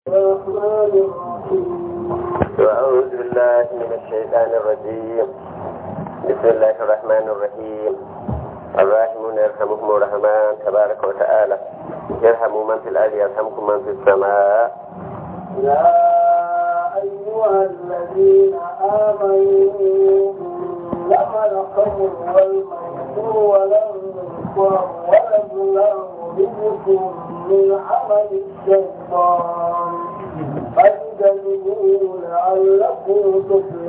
الرحمن الرحيم وأعوذ بالله من الشيطان الرجيم بسم الله الرحمن الرحيم الراحمون يرحمهم الرحمن تبارك وتعالى يرحموا من في الأرض يرحمكم من في السماء يا أيها الذين آمنوا إنما الخمر والميسر والأنصار والأزلام رجس من عمل الشيطان فاجتنبوه لعلكم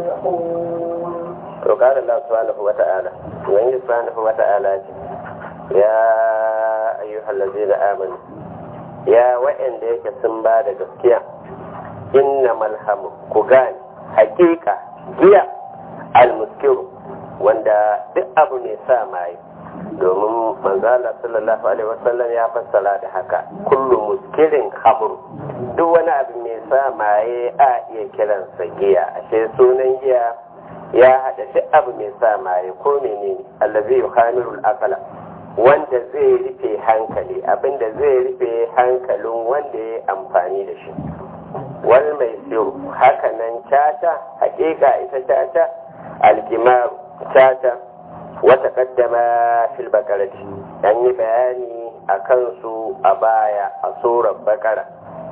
تفلحون وقال الله سبحانه وتعالى وإن سبحانه وتعالى يا أيها الذين آمنوا يا وإن ديك سنبا da gaskiya innamal hamu ku gane hakika giya almuskiru wanda duk abu ne sa maye domin manzala sallallahu alaihi wasallam ya fassara da haka kullu muskirin hamru duk wani abu mai sa maye a iya kiransa giya ashe sunan giya ya haɗa duk abu mai sa maye ko menene allazi yukhamirul aqla wanda zai rufe hankali abinda zai rufe hankalin wanda ya amfani da shi wal mai siru hakanan caca hakika ita caca alkimaru caca wata kaddama fil bakarati an yi bayani a kansu a baya a tsoron bakara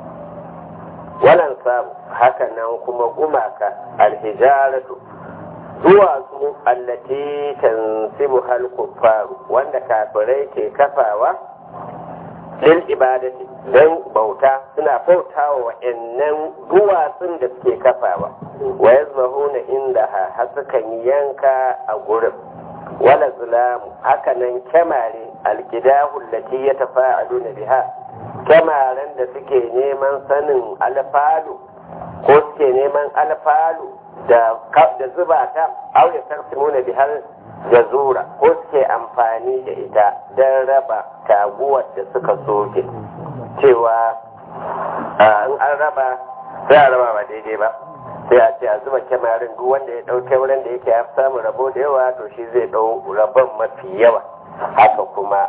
walan samu hakanan kuma gumaka alhijaratu duwatsu allati tansibu hal kuffaru wanda kafirai ke kafawa lil ibadati don bauta suna bautawa wa'annan duwatsun da suke kafawa wa yazbahuna inda ha sukan yanka a gurin wala zulamu hakanan kyamare alkidahu allati yatafa'aluna biha kyamaren da suke neman sanin alfalu ko suke neman alfalu da zuba ta auya tarsimuna bihar da zura ko suke amfani da ita don raba taguwar da suka soke cewa in an raba sai a raba ba daidai ba sai a ce a zuba kyamarin duk wanda ya ɗauke wurin da yake ya samu rabo da yawa to shi zai ɗau rabon mafi yawa haka kuma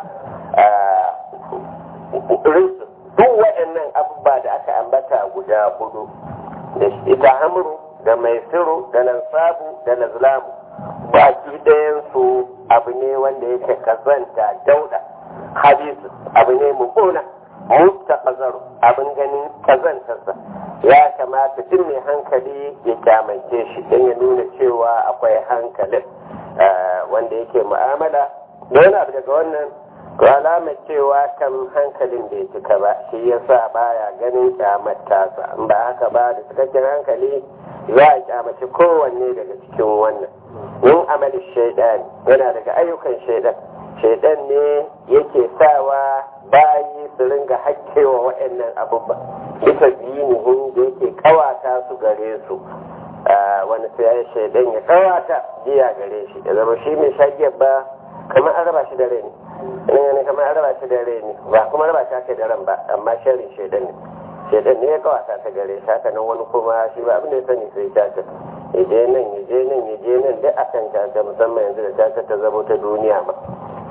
duk waɗannan abubuwa da aka ambata guda hudu da ita hamuru da mai siru da lansabu da lazlamu baki ɗayansu abu ne wanda yake kazanta dauda habisu abu ne mummuna mutta kazaru abin ganin kazantarsa ya kamata duk mai hankali ya kyamance shi don ya nuna cewa akwai hankalin wanda yake mu'amala da wani abu daga wannan to alamar cewa kan hankalin bai cika ba shi yasa baya ganin kyamar tasa in ba haka ba da cikakken hankali za a kyamaci kowanne daga cikin wannan yin amalin shaidan yana daga ayyukan shaidan shaidan ne yake sawa bayi su ringa hakkewa waɗannan abubuwa bisa dinihin da yake kawata su gare su wani sai shaidan ya kawata jiya gare shi da zama shi mai shagiyar ba kamar an raba shi da rai ne ne kamar an raba shi da rai ne ba kuma raba shi aka da ran ba amma sharrin shaidan ne shaidan ne ya kawata ta gare shi haka nan wani kuma shi ba abin da ya sani sai caca ya je nan ya je nan ya je nan duk akan caca musamman yanzu da caca ta zamo ta duniya ma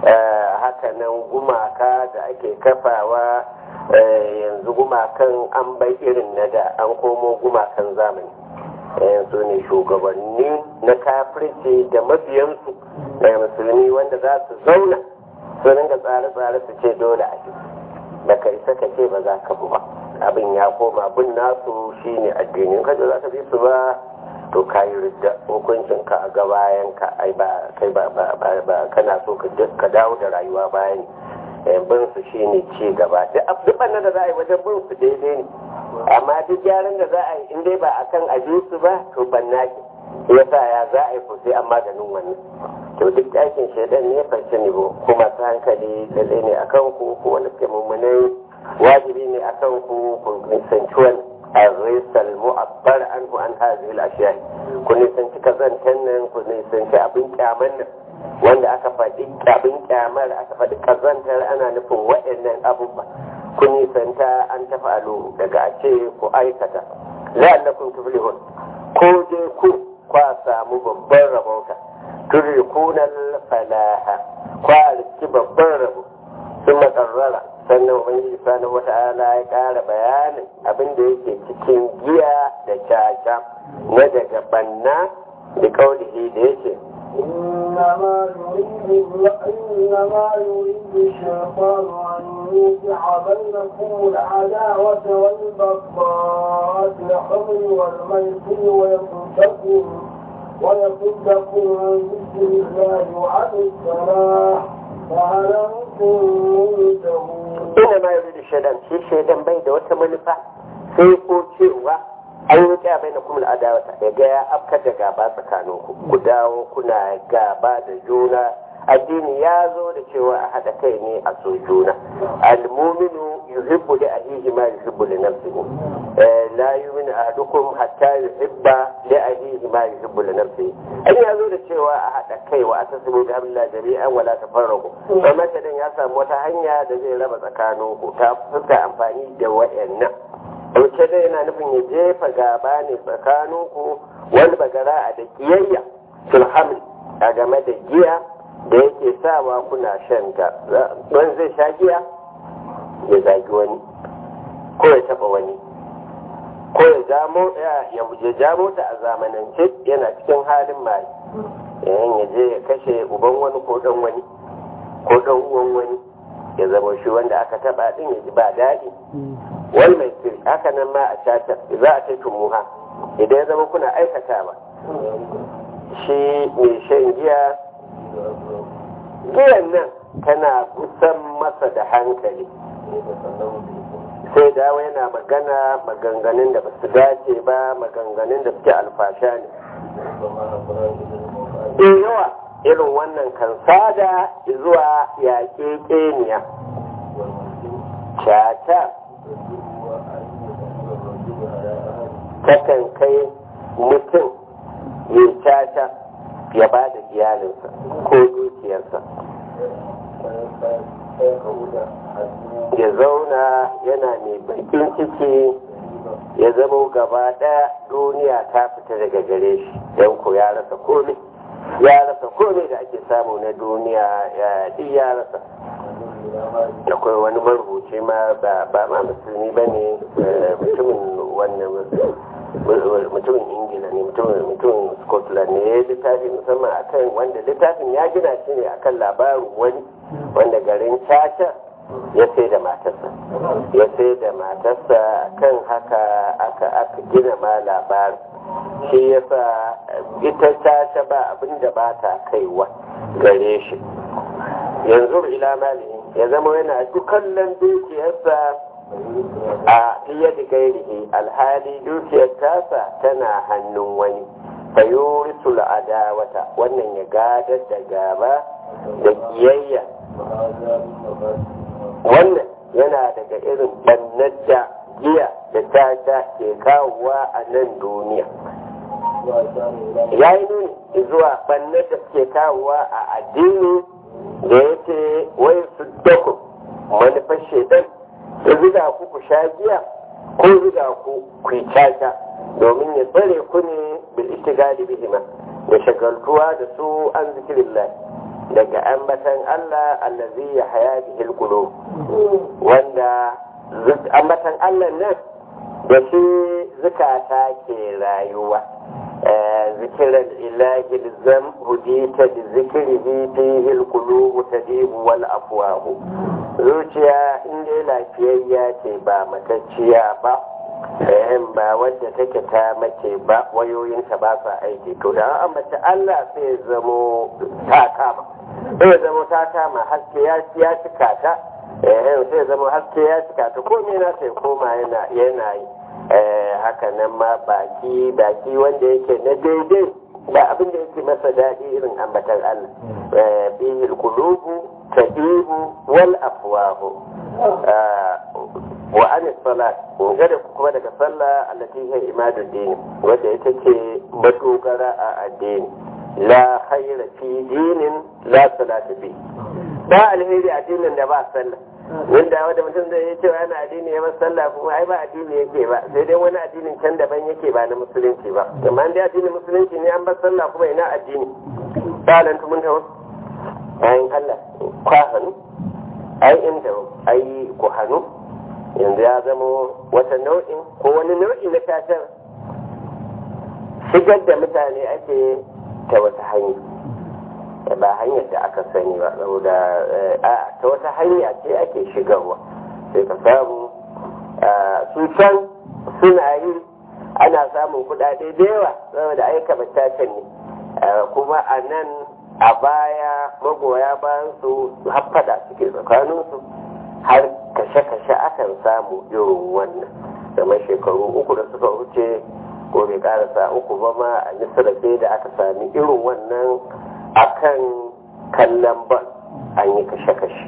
haka nan gumaka da ake kafawa yanzu gumakan an bai irin na da an komo gumakan zamani yanzu ne shugabanni na kafirci da mabiyansu na musulmi wanda za su zauna su ringa tsare-tsare su ce dole a shi da kai saka ce ba za ka bu ba abin ya koma bin nasu shine addinin kaje za ka bi su ba to ka yi ridda hukuncin ka a ga bayan ka ai ba kai ba ba kana so ka dawo da rayuwa bayan bin su shine ci gaba duk bannan da za a yi wajen bin su daidai ne amma duk gyaran da za a yi in dai ba akan aje su ba to banna ki yasa ya za a yi ko sai an maganin wannan to duk ɗakin shaidan ne fashe ne kuma ta hankali lalle ne akan ku ko wanda ke mummunai wajibi ne akan ku ku nisanci wani arrisal mu'abbar anhu an hadhihi al-ashya ku nisanci kazantan nan ku nisanci abin kyaman nan wanda aka faɗi abin kyamar aka faɗi kazantar ana nufin waɗannan abubuwa ku nisanta an tafalu daga a ce ku aikata la'allakum tuflihun ko dai ku kwa samu babban rabauta turikunan falaha kwa riski babban rabo sun makarrara sannan ubangiji subhanahu wata'ala ya ƙara bayanin abin da yake cikin giya da caca na daga banna da kaulihi da yake إنما يريد إنما يريد الشيطان أن يوقع بينكم العداوة والبغضاء في الخمر والميسر ويصدكم ويصدكم عن ذكر الله وعن الصلاة فهل أنتم منتهون ina ma yuri da shaidan shi shaidan bai da wata manufa sai ko cewa an yi kya bai na kuma adawata ya ga ya afkar da gaba tsakanin ku ku dawo kuna gaba da juna addini ya zo da cewa a haɗa kai ne a so juna almuminu yuhibbu li ahihi ma yuhibbu li nafsihi Eh, la yu'minu ahadukum hatta yuhibba li ahihi ma yuhibbu li nafsihi an ya zo da cewa a haɗa kai wa atasimu bi hablillah jami'an wala tafarraqu amma dan ya samu wata hanya da zai raba tsakanin ku ta fuska amfani da wayannan dauke dai yana nufin ya jefa gaba ne tsakaninku wani bagara a da kiyayya filhamli a game da giya da yake sawa kuna shan ta wani zai sha giya ya zagi wani ko ya taba wani ko ya jamo ya ya jamo ta a zamanance yana cikin halin mai yayin ya je ya kashe uban wani ko dan wani ko dan uwan wani ya zama shi wanda aka taba din ya ji ba daɗi wal mai sirri haka nan ma a cacar za a kai muha idan ya zama kuna aikatawa shi mai shan giya giyan nan tana kusan masa da hankali sai dawo yana magana maganganun da ba su dace ba maganganun da suke alfasha ne da yawa irin wannan kan sada zuwa yaƙe ƙeniya cata takan kai mutum ya caca ya ba da iyalinsa ko dukiyarsa ya zauna yana mai bakin ciki ya zama gaba ɗaya duniya ta fita daga gare shi don ko ya rasa komai ya rasa komai da ake samu na duniya ya ya rasa akwai wani marubuci ma ba ma musulmi ba ne mutumin wannan mutumin ingila ne mutumin scotland ne ya yi littafi musamman akan wanda littafin ya gina shi ne akan labarin wani wanda garin caca ya sai da matarsa ya sai da matarsa kan haka aka aka gina ma labarin shi yasa ita caca ba abin da ba ta kaiwa gare shi yanzu ila mali ya zama yana dukkan dukiyarsa a fiye da gairihi alhali dukiyar tasa tana hannun wani fayurisul adawata wannan ya gadar da gaba da kiyayya wannan yana daga irin bannar da giya da tata ke kawowa a nan duniya ya yi nuni zuwa bannar da ke kawowa a addini da ya ce wai su daku manufar shaidan da zuga ku ku sha giya ko zuga ku ku yi caca domin ya tsare ku ne bil istigali bihima da shagaltuwa da su an zikirillah daga ambatan Allah allazi ya haya bihil qulub wanda ambatan Allah nan da shi zukata ke rayuwa ذكر الإله الزم هديت بذكره فيه القلوب تديب والأفواه zuciya in dai lafiyayya ce ba matacciya ba sayan ba wadda take ta mace ba wayoyinta ba sa aiki to da an mace Allah sai zamo ta kama sai zamo ta kama haske ya ya cika ta eh sai zamo haske ya cika ta komai na sai koma yana yana yi haka nan ma baki baki wanda yake na daidai ba abin da yake masa daɗi irin ambatan Allah bihil qulubu tadibu wal afwahu wa an salat gada kuma daga sallah allati hiya imadu din wanda ita ce madogara a addini la khayra fi dinin la salata fi ba alheri addinin da ba sallah wanda wanda mutum zai yi cewa yana addini ya sallah kuma ai ba addini yake ba sai dai wani addinin can daban yake ba na musulunci ba amma dai addinin musulunci ne an bar sallah kuma ina addini salan tumun tawo bayan Allah kwa hannu ai inda ai ku hannu yanzu ya zama wata nau'in ko wani nau'i na tashar shigar da mutane ake ta wata hanya ba hanyar da aka sani ba saboda a ta wata hanya ce ake shigarwa sai ka samu su can suna yi ana samun kudade da yawa saboda aika batacen ne kuma a nan a baya magoya bayan su haffada suke tsakaninsu har kashe-kashe akan samu irin wannan kamar shekaru uku da suka wuce ko bai karasa uku ba ma a misira sai da aka sami irin wannan akan kallon ban an yi kashe-kashe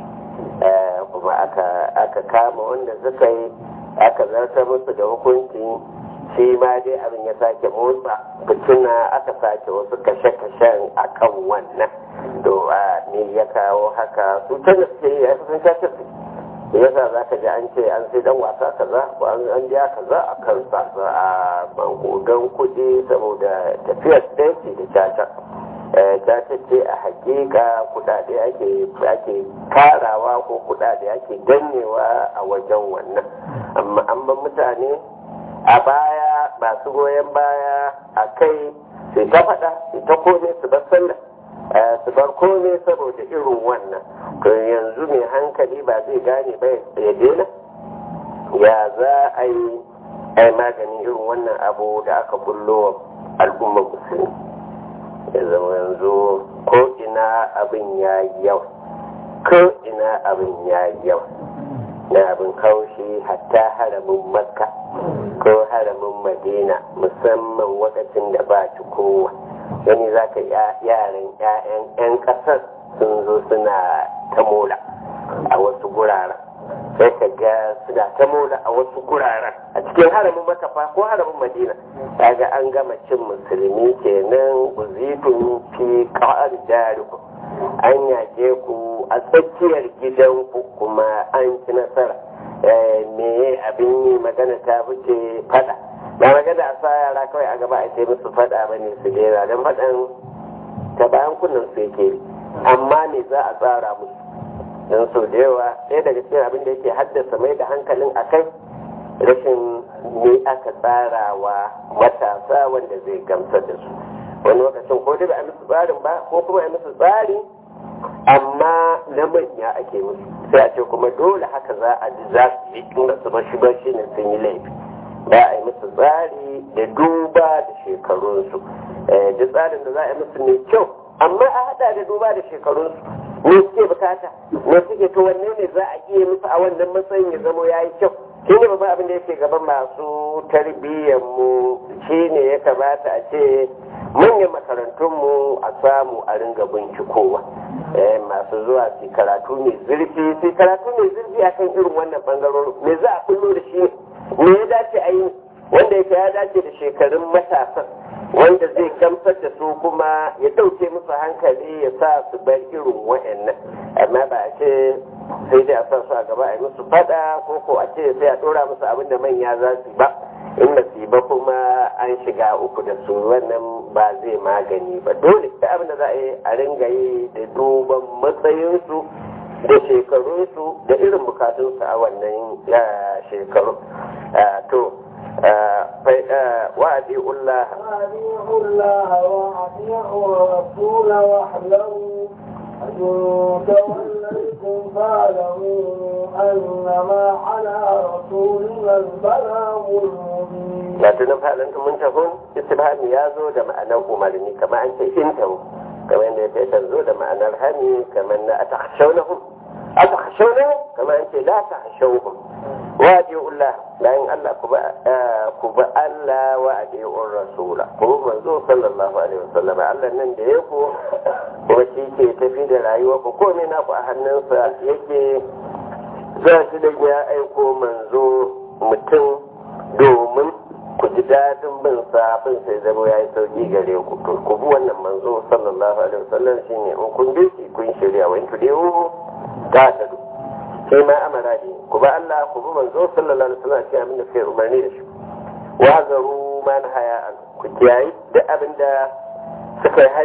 kuma aka kama wanda suka yi aka zartar musu da hukunci shi ma dai abin ya sake motsa fitina aka sake wasu kashe-kashen akan wannan to a ne ya kawo haka su ta gaske ya fi sun cashe su yasa za ka ji an ce an sai dan wasa kaza ko an biya kaza a kansa a bankogan kuɗi saboda tafiyar dace da caca caca ce a hakika kudade ake ake karawa ko kudade ake dannewa a wajen wannan amma an ban mutane a baya masu goyon baya a kai sai ta faɗa sai ta kome su bar sallah su bar kome saboda irin wannan to yanzu mai hankali ba zai gane ba ya daina ya za a yi ai maganin irin wannan abu da aka bullo al'ummar musulmi ya zama yanzu ko ina abin ya yi yau ko ina abin ya yi yau na abin haushi hatta haramin makka ko haramin madina musamman wakacin da ba ci kowa wani za ka yaran 'ya'yan 'yan ƙasar sun zo suna ta mola a wasu guraren sai ka ga suna ta mola a wasu guraren a cikin haramin makafa ko haramin madina kaga an gama cin musulmi kenan uzitun fi ƙa'ar jariku an yake ku a tsakiyar gidanku kuma an ci nasara me abin yi magana ta wuce fada ba magana a sa yara kawai a gaba a ce musu fada ba ne su dera don fadan ta bayan kunnen su yake amma ne za a tsara musu don sau da yawa ɗaya daga cikin abin da yake haddasa mai da hankalin a kai rashin ne aka tsara wa matasa wanda zai gamsar da su wani lokacin ko dai ba a musu tsarin ba ko kuma a musu tsari amma na manya ake musu sai a ce kuma dole haka za a ji za su yi tun da su bashi bashi ne sun yi laifi ba a yi musu tsari da duba da shekarunsu da tsarin da za a yi musu mai kyau amma a hada da duba da shekarunsu me suke bukata me suke to wanne ne za a iya musu a wannan matsayin ya zamo ya yi kyau shi ne babban abin da yake gaban masu tarbiyyar mu shi ne ya kamata a ce manyan makarantunmu a samu a ringa bincikowa masu zuwa su karatu mai zurfi su karatu mai zurfi akan irin wannan bangarorin me za a kullo da shi me ya dace a yi wanda yake ya dace da shekarun matasan wanda zai gamsar da su kuma ya ɗauke musu hankali ya sa su bar irin wa'annan amma ba a ce sai dai a sa su a gaba a yi musu fada ko ko a ce sai a ɗora musu abin da manya za su ba in ba su ba kuma an shiga uku da su wannan ba zai magani ba dole da abin da za a yi a ringa yi da duban matsayinsu da shekarunsu da irin bukatunsu a wannan shekaru to وأدعوا الله وأطيعوا الله وأطيعوا الرسول واحذروا أن توليتم فاعلموا أنما على رسولنا البلاغ المبين. لا تنفع أنتم منتهون استبهام يازو da ma'anar umarni kamar an ce intahu kamar yadda ya tanzo da ma'anar hani kamar na a takshaunahum a takshaunahum kamar an ce la takshaunahum wadi'ullah bayan Allah ku ba Allah wa adi'ur rasula ku manzo sallallahu alaihi wasallam Allah nan da yake kuma shi ke tafi da rayuwa ku komai na ku a hannunsa yake za shi da ya aiko manzo mutum domin ku ji dadin bin sa bin sai zama yayi sauki gare ku to ku bi wannan manzo sallallahu alaihi wasallam shine in kun bi shi kun shirya wa in tudiyu ta tadu sai ma amara ne ku ba Allah ku bi manzo sallallahu alaihi wasallam cikin abin da suke umarni da shi wa zaru man haya an ku kiyayi duk abin da suka yi hani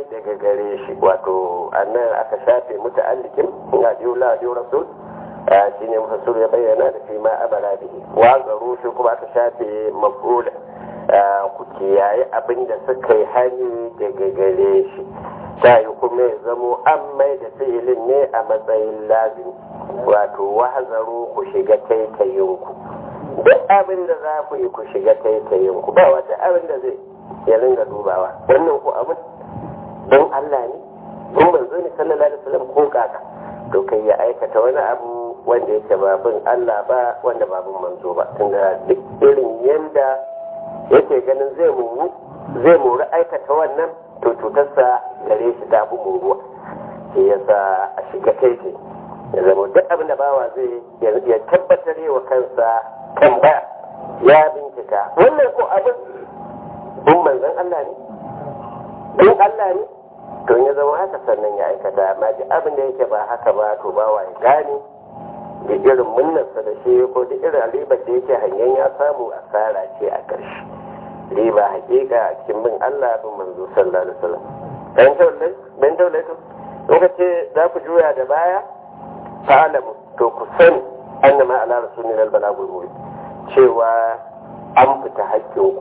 daga gare shi wato annan aka shafe muta'allikin ga diula diu rasul shi ne mufassir ya bayyana da fi ma abara bihi wa garu shi kuma aka shafe maf'ula ku kiyaye abin da suka yi hani daga gare shi ta yi kuma ya zamo an mai da fi'ilin ne a matsayin lazimi wato wahazaru ku shiga taitayinku duk abin da za ku yi ku shiga taitayinku ba wata abin da zai ya ringa dubawa wannan ku abin don Allah ne don manzo ne sallallahu alaihi wasallam ko kaka to kai ya aikata wani abu wanda yake babin Allah ba wanda babin manzo ba tunda duk irin yanda yake ganin zai muru zai muru aikata wannan to cutarsa gare shi ta fi muruwa shi yasa a shiga taitai ya zama duk abin da bawa zai ya tabbatar wa kansa kan ba ya bincika wannan ko abin in manzon Allah ne in Allah ne to ya zama haka sannan ya aikata amma duk abin da yake ba haka ba to bawa ya gane da irin munnarsa da shi ko da irin ribar da yake hangen ya samu asara ce a ƙarshe riba hakika a cikin bin Allah bin manzo sallallahu alaihi wasallam dan taulai dan taulai to lokaci za ku juya da baya ta'alamu to ku sani annama ala rasulina al-balagul mubin cewa an fita hakkinku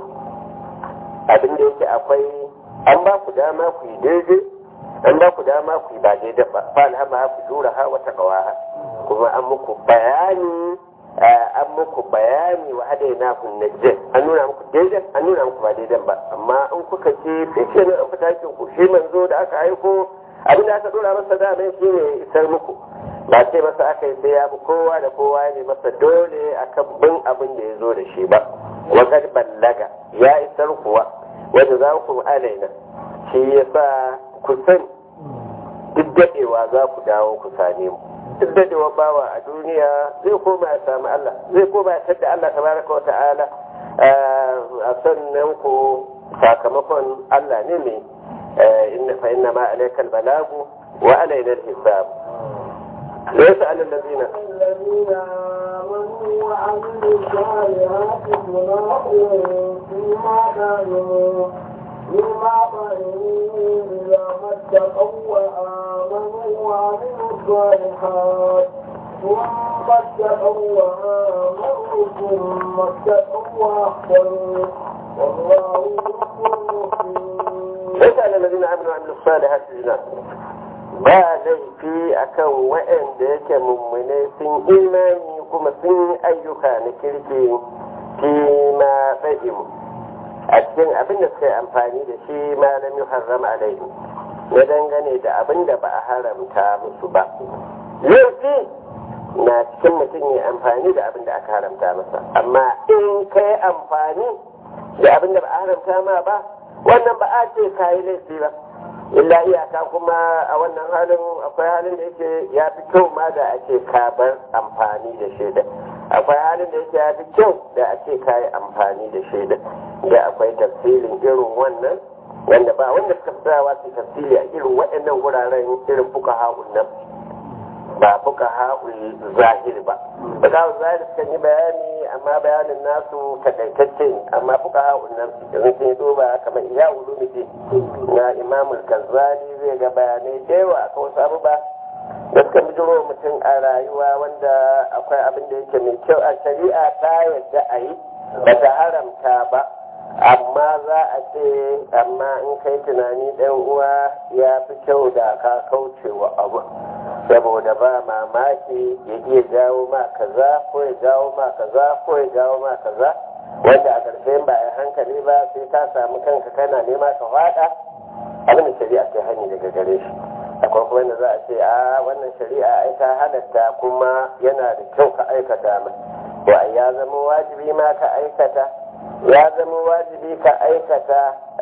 abin da yake akwai an ba ku dama ku yi daidai an ba ku dama ku yi ba daidai ba fa alhama ku jura ha wata kawaha kuma an muku bayani an muku bayani wa hada na kun najjin an nuna muku daidai an nuna muku ba daidai ba amma in kuka ce sai ne an fita hakin ku shi manzo da aka aiko abin da aka dora masa da mai shi ne isar muku ba ce masa aka yi sai ya bi kowa da kowa ne masa dole akan bin abin da ya zo da shi ba wa kad ballaga ya isar kuwa wanda za ku alaina shi yasa ku san duk dadewa za ku dawo ku same mu duk dadewa bawa a duniya zai koma ya sami Allah zai koma ya tadda Allah tabaraka wa ta'ala a sannan ku sakamakon Allah ne ne inna fa inna ma alaikal balagu wa alaina al-hisab ليس على الذين الذين آمنوا وعملوا الصالحات جناح فيما كانوا فيما كانوا إذا ما اتقوا وآمنوا وعملوا الصالحات ثم اتقوا وآمنوا ثم اتقوا وأحسنوا والله يحب المحسنين ليس على الذين آمنوا وعملوا الصالحات جناح ba laifi akan waɗanda yake mummune sun imani kuma sun yi ayyuka na kirki fi ma fa'imu a cikin abin da suka yi amfani da shi malam yi haram alaihi na dangane da abin da ba a haramta musu ba laifi na cikin mutum ya amfani da abin da aka haramta masa amma in ka yi amfani da abin da ba a haramta ma ba wannan ba a ce ka yi laifi ba illa iyaka kuma a wannan halin akwai halin da yake ya fi kyau ma da ake kabar amfani da shaida akwai halin da yake ya fi kyau da ake kayi amfani da shaida da akwai tafsirin irin wannan wanda ba wanda suka tsayawa su tafsiri a irin waɗannan wuraren irin fuka ha'un nan ba fuka ha'un zahiri ba fuka ha'un zahiri suka yi bayani amma bayanin nasu takaitacce ne amma fuka ha'un nan yanzu sun yi duba kamar iya ulumiti na imamul kazzali zai ga bayanai da yawa akan wasu abubuwa da suka bijiro mutum a rayuwa wanda akwai abin da yake mai kyau a shari'a ta yadda a yi ba ta haramta ba amma za a ce amma in kai tunani ɗan uwa ya fi kyau da ka kauce wa abu saboda ba mamaki ya iya jawo ma kaza ko ya jawo ma kaza ko ya jawo ma kaza wanda a ƙarshe ba a hankali ba sai ka samu kanka kana nema ka faɗa abin da shari'a ce hani daga gare shi akwai kuma wanda za a ce a wannan shari'a ai ta halatta kuma yana da kyau ka aikata ma wa ya zama wajibi ma ka aikata ya zama wajibi ka aikata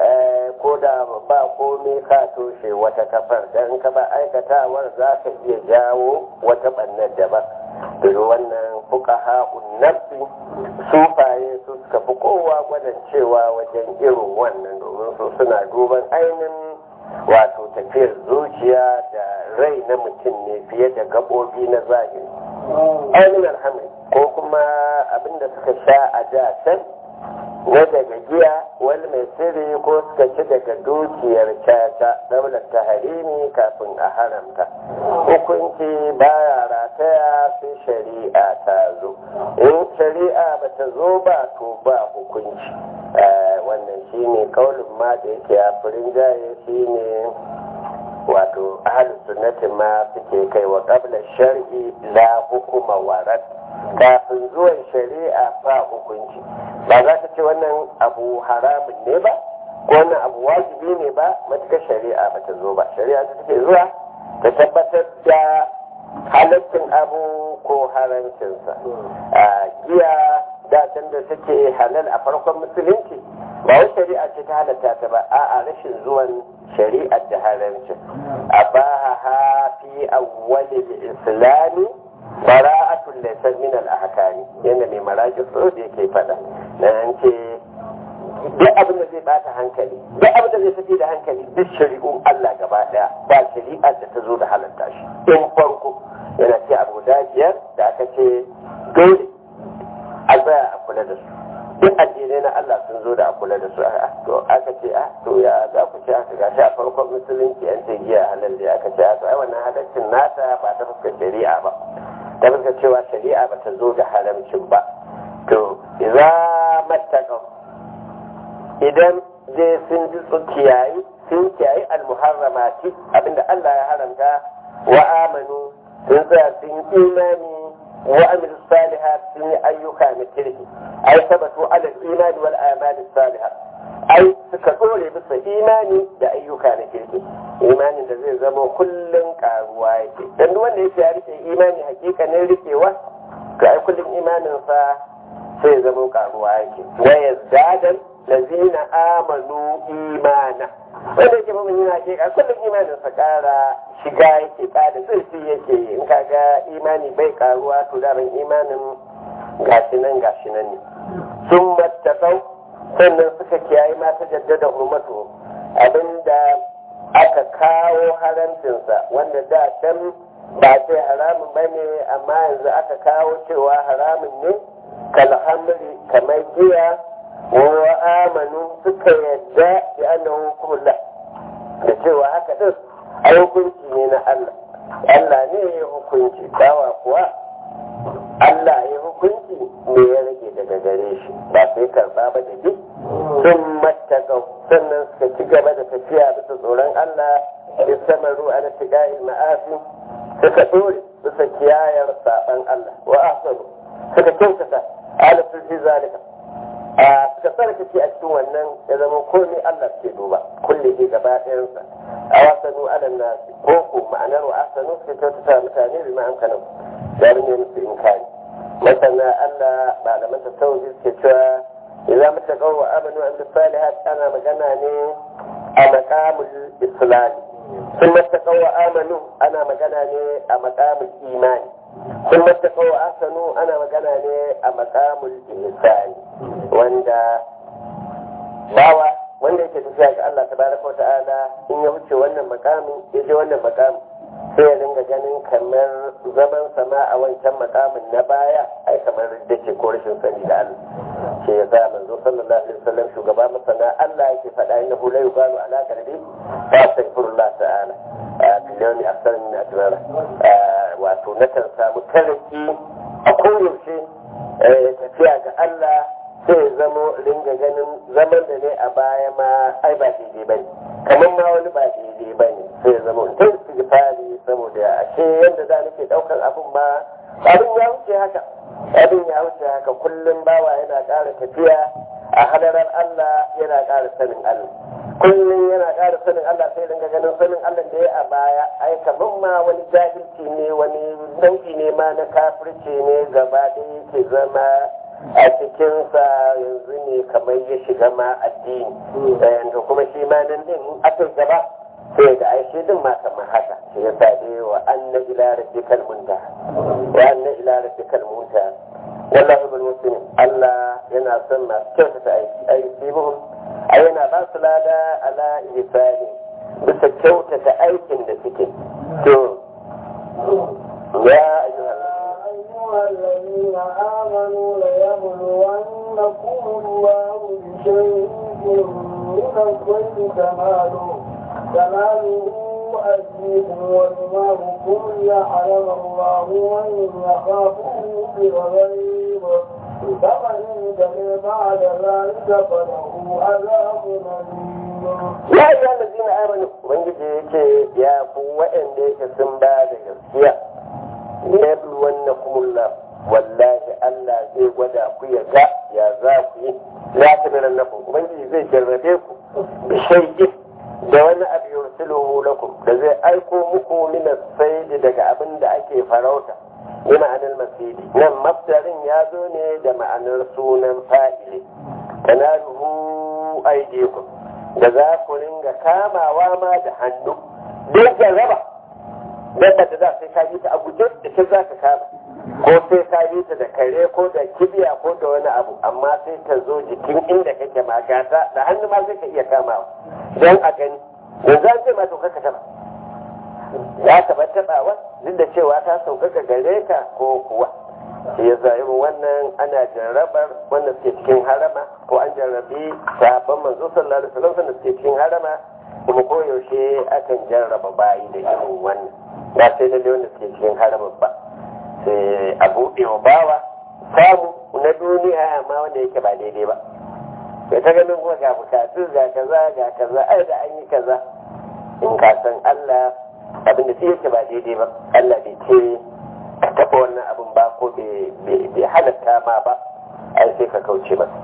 ko da ba komai ka toshe wata kafar dan ka ba aikatawar za ka iya jawo wata bannar daban daga wannan fuqaha nafsi sufaye su suka fi kowa gwadan cewa wajen irin wannan domin su suna duban ainihin wato tafiyar zuciya da rai na mutum ne fiye da gaɓoɓi na zahiri ainihin alhamdu ko kuma abinda suka sha a da can na daga giya wani mai sirri ko suka ci daga dukiyar caca daular ta harimi kafin a haramta hukunci baya rataya sai shari'a ta zo in shari'a ba ta zo ba to ba hukunci wannan shine kaulin ma da yake a furin jaye shine wato ahalin sunnatin ma suke kai wa qabla shar'i la hukuma warat kafin zuwan shari'a ba hukunci ba za ka ce wannan abu haramun ne ba ko wannan abu wajibi ne ba matuƙar shari'a ba ta zo ba shari'a ta take zuwa ta tabbatar da halaccin abu ko harancinsa a giya da da take halal a farkon musulunci ba wai shari'a ce ta halatta ta ba a'a rashin zuwan shari'ar da haramcin a baha fi awwalil islami bara'atul laysa min al ahkami yana mai maraji so da yake fada nan ce duk abin da zai bata hankali duk abin da zai tafi da hankali duk shari'un Allah gaba daya ba shari'ar da ta zo da halatta shi in farko yana ce abu da biyar da aka ce dole a tsaya a kula da su duk addinai na Allah sun zo da a kula da su to aka ce a to ya za ku ce aka gashi a farkon musulunci an ce giya halal da aka ce a to ai wannan halaccin nata ba ta fuskar shari'a ba ta fuskar cewa shari'a ba ta zo da haramcin ba to idza mattaqaw idan dai sun ji su kiyayi sun kiyayi almuharramati abinda Allah ya haramta wa amanu sun tsaya sun imani وعمل الصالحات في أيها مثله أي ثبتوا على الإيمان والآمال الصالحة أي سكتوا بس إيماني da ayyuka na kirki imanin da zai zama kullum karuwa yake dan duk wanda yake ya rike imani hakikanin rikewa to ai kullum imanin sa sai zama karuwa yake wa yazdadan lazina amanu imana wanda yake mamun yana hakika kullum imanin sa kara shiga yake kada zurfi yake in kaga imani bai karuwa to daman imanin gashi nan gashi nan ne sun mattakau sannan suka kiyaye mata jaddada hurmatu abinda aka kawo haramcinsa wanda da can ba sai haramun ba ne amma yanzu aka kawo cewa haramun ne kalhamri kamar giya wa amanu suka yadda da annahu hukumullah da cewa haka din a hukunci ne na Allah Allah ne ya hukunci bawa kuwa Allah ya hukunci me ya rage daga gare shi ba sai karba ba da duk sun mattaka sannan suka ci gaba da tafiya bisa tsoron Allah istamaru ala tigai ma'asi suka dore bisa kiyayar saban Allah wa ahsanu suka kyautata ala fi zalika a suka tsarkake a cikin wannan ya zama komai Allah ke duba kulle ke gaba ɗayansa a wasanu alan nasi ko ko ma'anar wa asanu suka kyautata mutane bi ma'an kanan da ne musu inkari masana Allah malaman ta sauki suke cewa idan muka kawo wa amanu an da salihat ana magana ne a maqamul islami sun mata kawo amanu ana magana ne a maqamul imani sun mata kawo asanu ana magana ne a maqamul ihsani wanda bawa wanda yake tafiya ga Allah tabaraka ta'ala in ya wuce wannan makamin ya je wannan makamin sai ya dinga ganin kamar zaman sama a wancan makamin na baya ai kamar da ke ko rashin sani da Allah ce ya sa manzo sallallahu alaihi wasallam shugaba masana Allah yake faɗa inna hu la yuqalu ala qalbi fa astaghfirullah ta'ala a filiyoni aksar min ajmara wato na kan samu tariki a koyaushe tafiya ga Allah sai ya zamo ringa ganin zaman da ne a baya ma ai ba daidai ba ne kamar ma wani ba daidai ba ne sai ya zama ta istighfari saboda ashe yadda za nake daukar abin ma abin ya wuce haka abin ya wuce haka kullum bawa yana ƙara tafiya a hadarar Allah yana ƙara sanin Allah kullum yana ƙara sanin Allah sai ringa ganin sanin Allah da ya a baya ai kamar ma wani jahilci ne wani nau'i ne ma na kafirci ne gaba da yake zama a cikinsa yanzu ne kamar ya shiga ma addini da kuma shi ma nan din aka gaba sai ga aishe din ma kamar haka shi ya sa dai wa anna ila rabbikal muntaha wa anna ila rabbikal muntaha wallahi bil muslimin Allah yana son masu kyautata aiki aiki muhim a yana ba su lada ala ihsani bisa kyautata aikin da suke to ya ayyuhal أيها الذين آمنوا ليبلونكم يبلونكم الله بشيء من الخير تنالوا تنالوا أيديكم ودماغكم ليعلم الله من يخافه بالغيب فمن انتهى بعد ذلك فله عذاب أليم ya yi wanda zina amini ubangiji ya ce ya ku waɗanda yake sun ba da gaskiya ya bi wannan kumulla wallahi Allah zai gwada ku ya ga ya za ku yi ya ta biran naku ubangiji zai jarrabe ku bi shaidin da wani abu yursiluhu lakum da zai aiko muku min as daga abin da ake farauta bi ma'anar masidi nan mafdarin ya zo ne da ma'anar sunan fa'ili tanaluhu aydikum da za ku ringa kamawa ma da hannu don jarraba dabba da za sai ka yi ta a guje da ke za ka kama ko sai ka yi ta da kare ko da kibiya ko da wani abu amma sai ta zo jikin inda kake magata da hannu ma sai ka iya kamawa don a gani yanzu an ce ma to kaka taba ya taba tabawa duk da cewa ta sauƙaƙa gare ka ko kuwa shi ya irin wannan ana jarrabar wanda suke cikin harama ko an jarrabi sahabban manzo sallallahu alaihi wasallam wanda suke cikin harama kuma koyaushe akan jarraba bayi da irin wannan ba sai lalle wanda suke cikin harama ba sai a buɗe wa bawa samu na duniya amma wanda yake ba daidai ba sai ta ganin kuma ga bukatu ga kaza ga kaza ai da an yi kaza in ka san Allah abin da shi yake ba daidai ba Allah bai ce ka taɓa wannan abin ba ko bai halatta ma ba ai sai ka kauce masa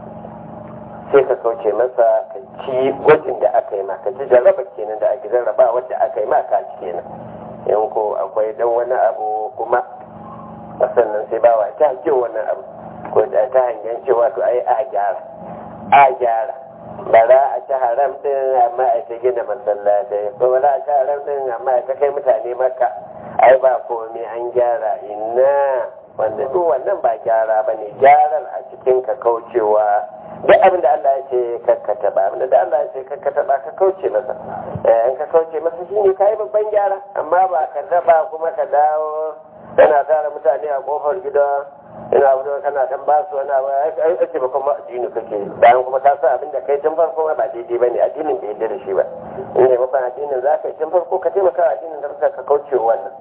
sai ka kauce masa ka ci gwajin da aka yi ma ka ci jarraba kenan da ake jarraba wadda aka yi ma ka ci kenan in ko akwai dan wani abu kuma sannan sai bawa ta hankin wannan abu ko da ta hangen cewa to ai a gyara a gyara bara a ci haram din amma a ta gina masallatai ko bara a ci haram din amma a ta kai mutane maka ai ba komai an gyara inna wanda duk wannan ba gyara ba ne gyaran a cikin ka kaucewa duk abin da Allah ya ce kakkata ba abin da Allah ya ce kakkata ba ka kauce masa in ka kauce masa shine kai babban gyara amma ba ka raba kuma ka dawo kana tara mutane a kofar gida ina wuce kana dan ba su wani abu ai ake ba kuma addini kake bayan kuma ka san abin da kai tun farko ba daidai bane addinin bai yarda da shi ba in ne mafa addinin za ka yi tun farko ka taimaka addinin da ka kauce wannan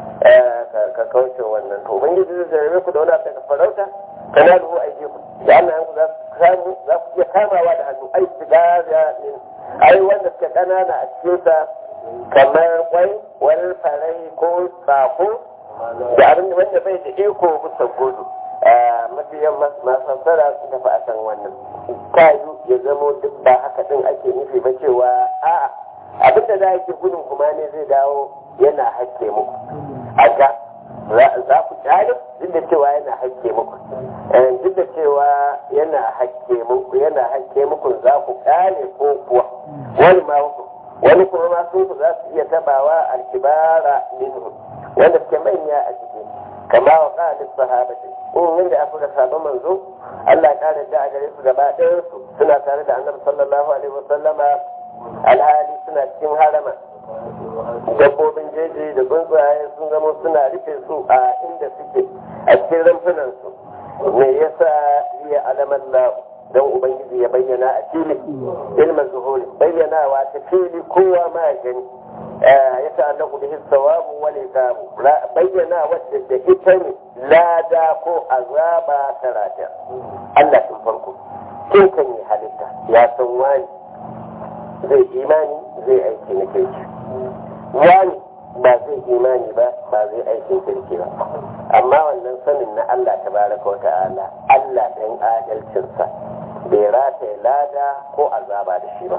ka kauce wannan to ubangiji zai jarabe ku da wani abu daga farauta kana da hu aiki ku da Allah ku za ku samu za ku iya kamawa da hannu ai shiga da ai wanda suke kanana a cikin sa kamar kwai wani farai ko tsako da abin da wanda bai da iko bisa gudu mafiyan masassara su tafi a kan wannan kayu ya zamo duk ba haka din ake nufi ba cewa a'a abin da za a ke gudun kuma ne zai dawo yana hakke muku a ga za ku kyale duk da cewa yana hakke muku duk da cewa yana hakke muku yana hakke muku za ku kyale ko kuwa wani ma wani kuma ma sun za su iya tabawa alkibara minhu wanda suke manya a ciki kama wa ƙalin sahabati in yadda aka ga sabon manzo Allah ya ƙara da a gare su gaba ɗayan su suna tare da annabi sallallahu alaihi wasallama alhali suna cikin harama dabbobin jeji da tsuntsaye sun zama suna rufe su a inda suke a cikin rumfunan su me yasa liya alaman lahu don ubangiji ya bayyana a fili ilmin zuhuri bayyanawa ta fili kowa ma ya gani ya ta'allaku bihi sawabu wal iqabu bayyana wadda da ita ne lada ko azaba ta rata Allah tun farko kin kan yi halitta ya san wani zai imani zai aiki na kirki wani ba zai imani ba ba zai aikin kirki ba amma wannan sanin na Allah tabaraka wa ta'ala Allah dan adalcinsa bai rataye lada ko azaba da shi ba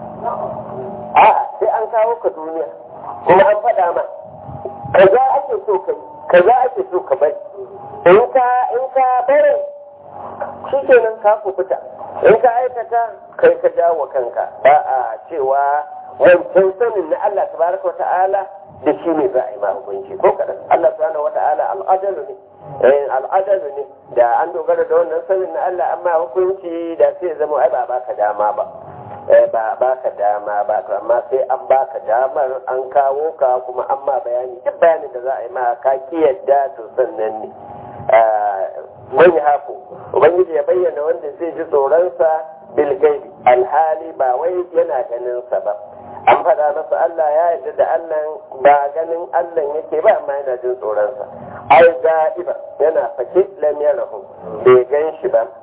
a'a sai an kawo ka duniya kuma an faɗa ma kaza ake so ka yi kaza ake so ka bari in ka in ka bari shi kenan ka kubuta in ka aikata kai ka jawo kanka ba a cewa wancan sanin na Allah tabaraka wa ta'ala da shi ne za a yi ma hukunci ko kadan Allah subhanahu wa ta'ala al'adalu ne al'adalu ne da an dogara da wannan sanin na Allah amma hukunci da sai zama ai ba baka dama ba ba baka dama ba to amma sai an baka damar an kawo ka kuma an ma bayani duk bayanin da za a yi ma ka ki yadda to sannan ne man hafu ubangiji ya bayyana wanda zai ji tsoronsa bilgaibi alhali ba wai yana ganinsa ba an faɗa masa Allah ya yarda da Allah ba ganin Allah yake ba amma yana jin tsoronsa ai ga'iba yana fake lam yarahu bai gan shi ba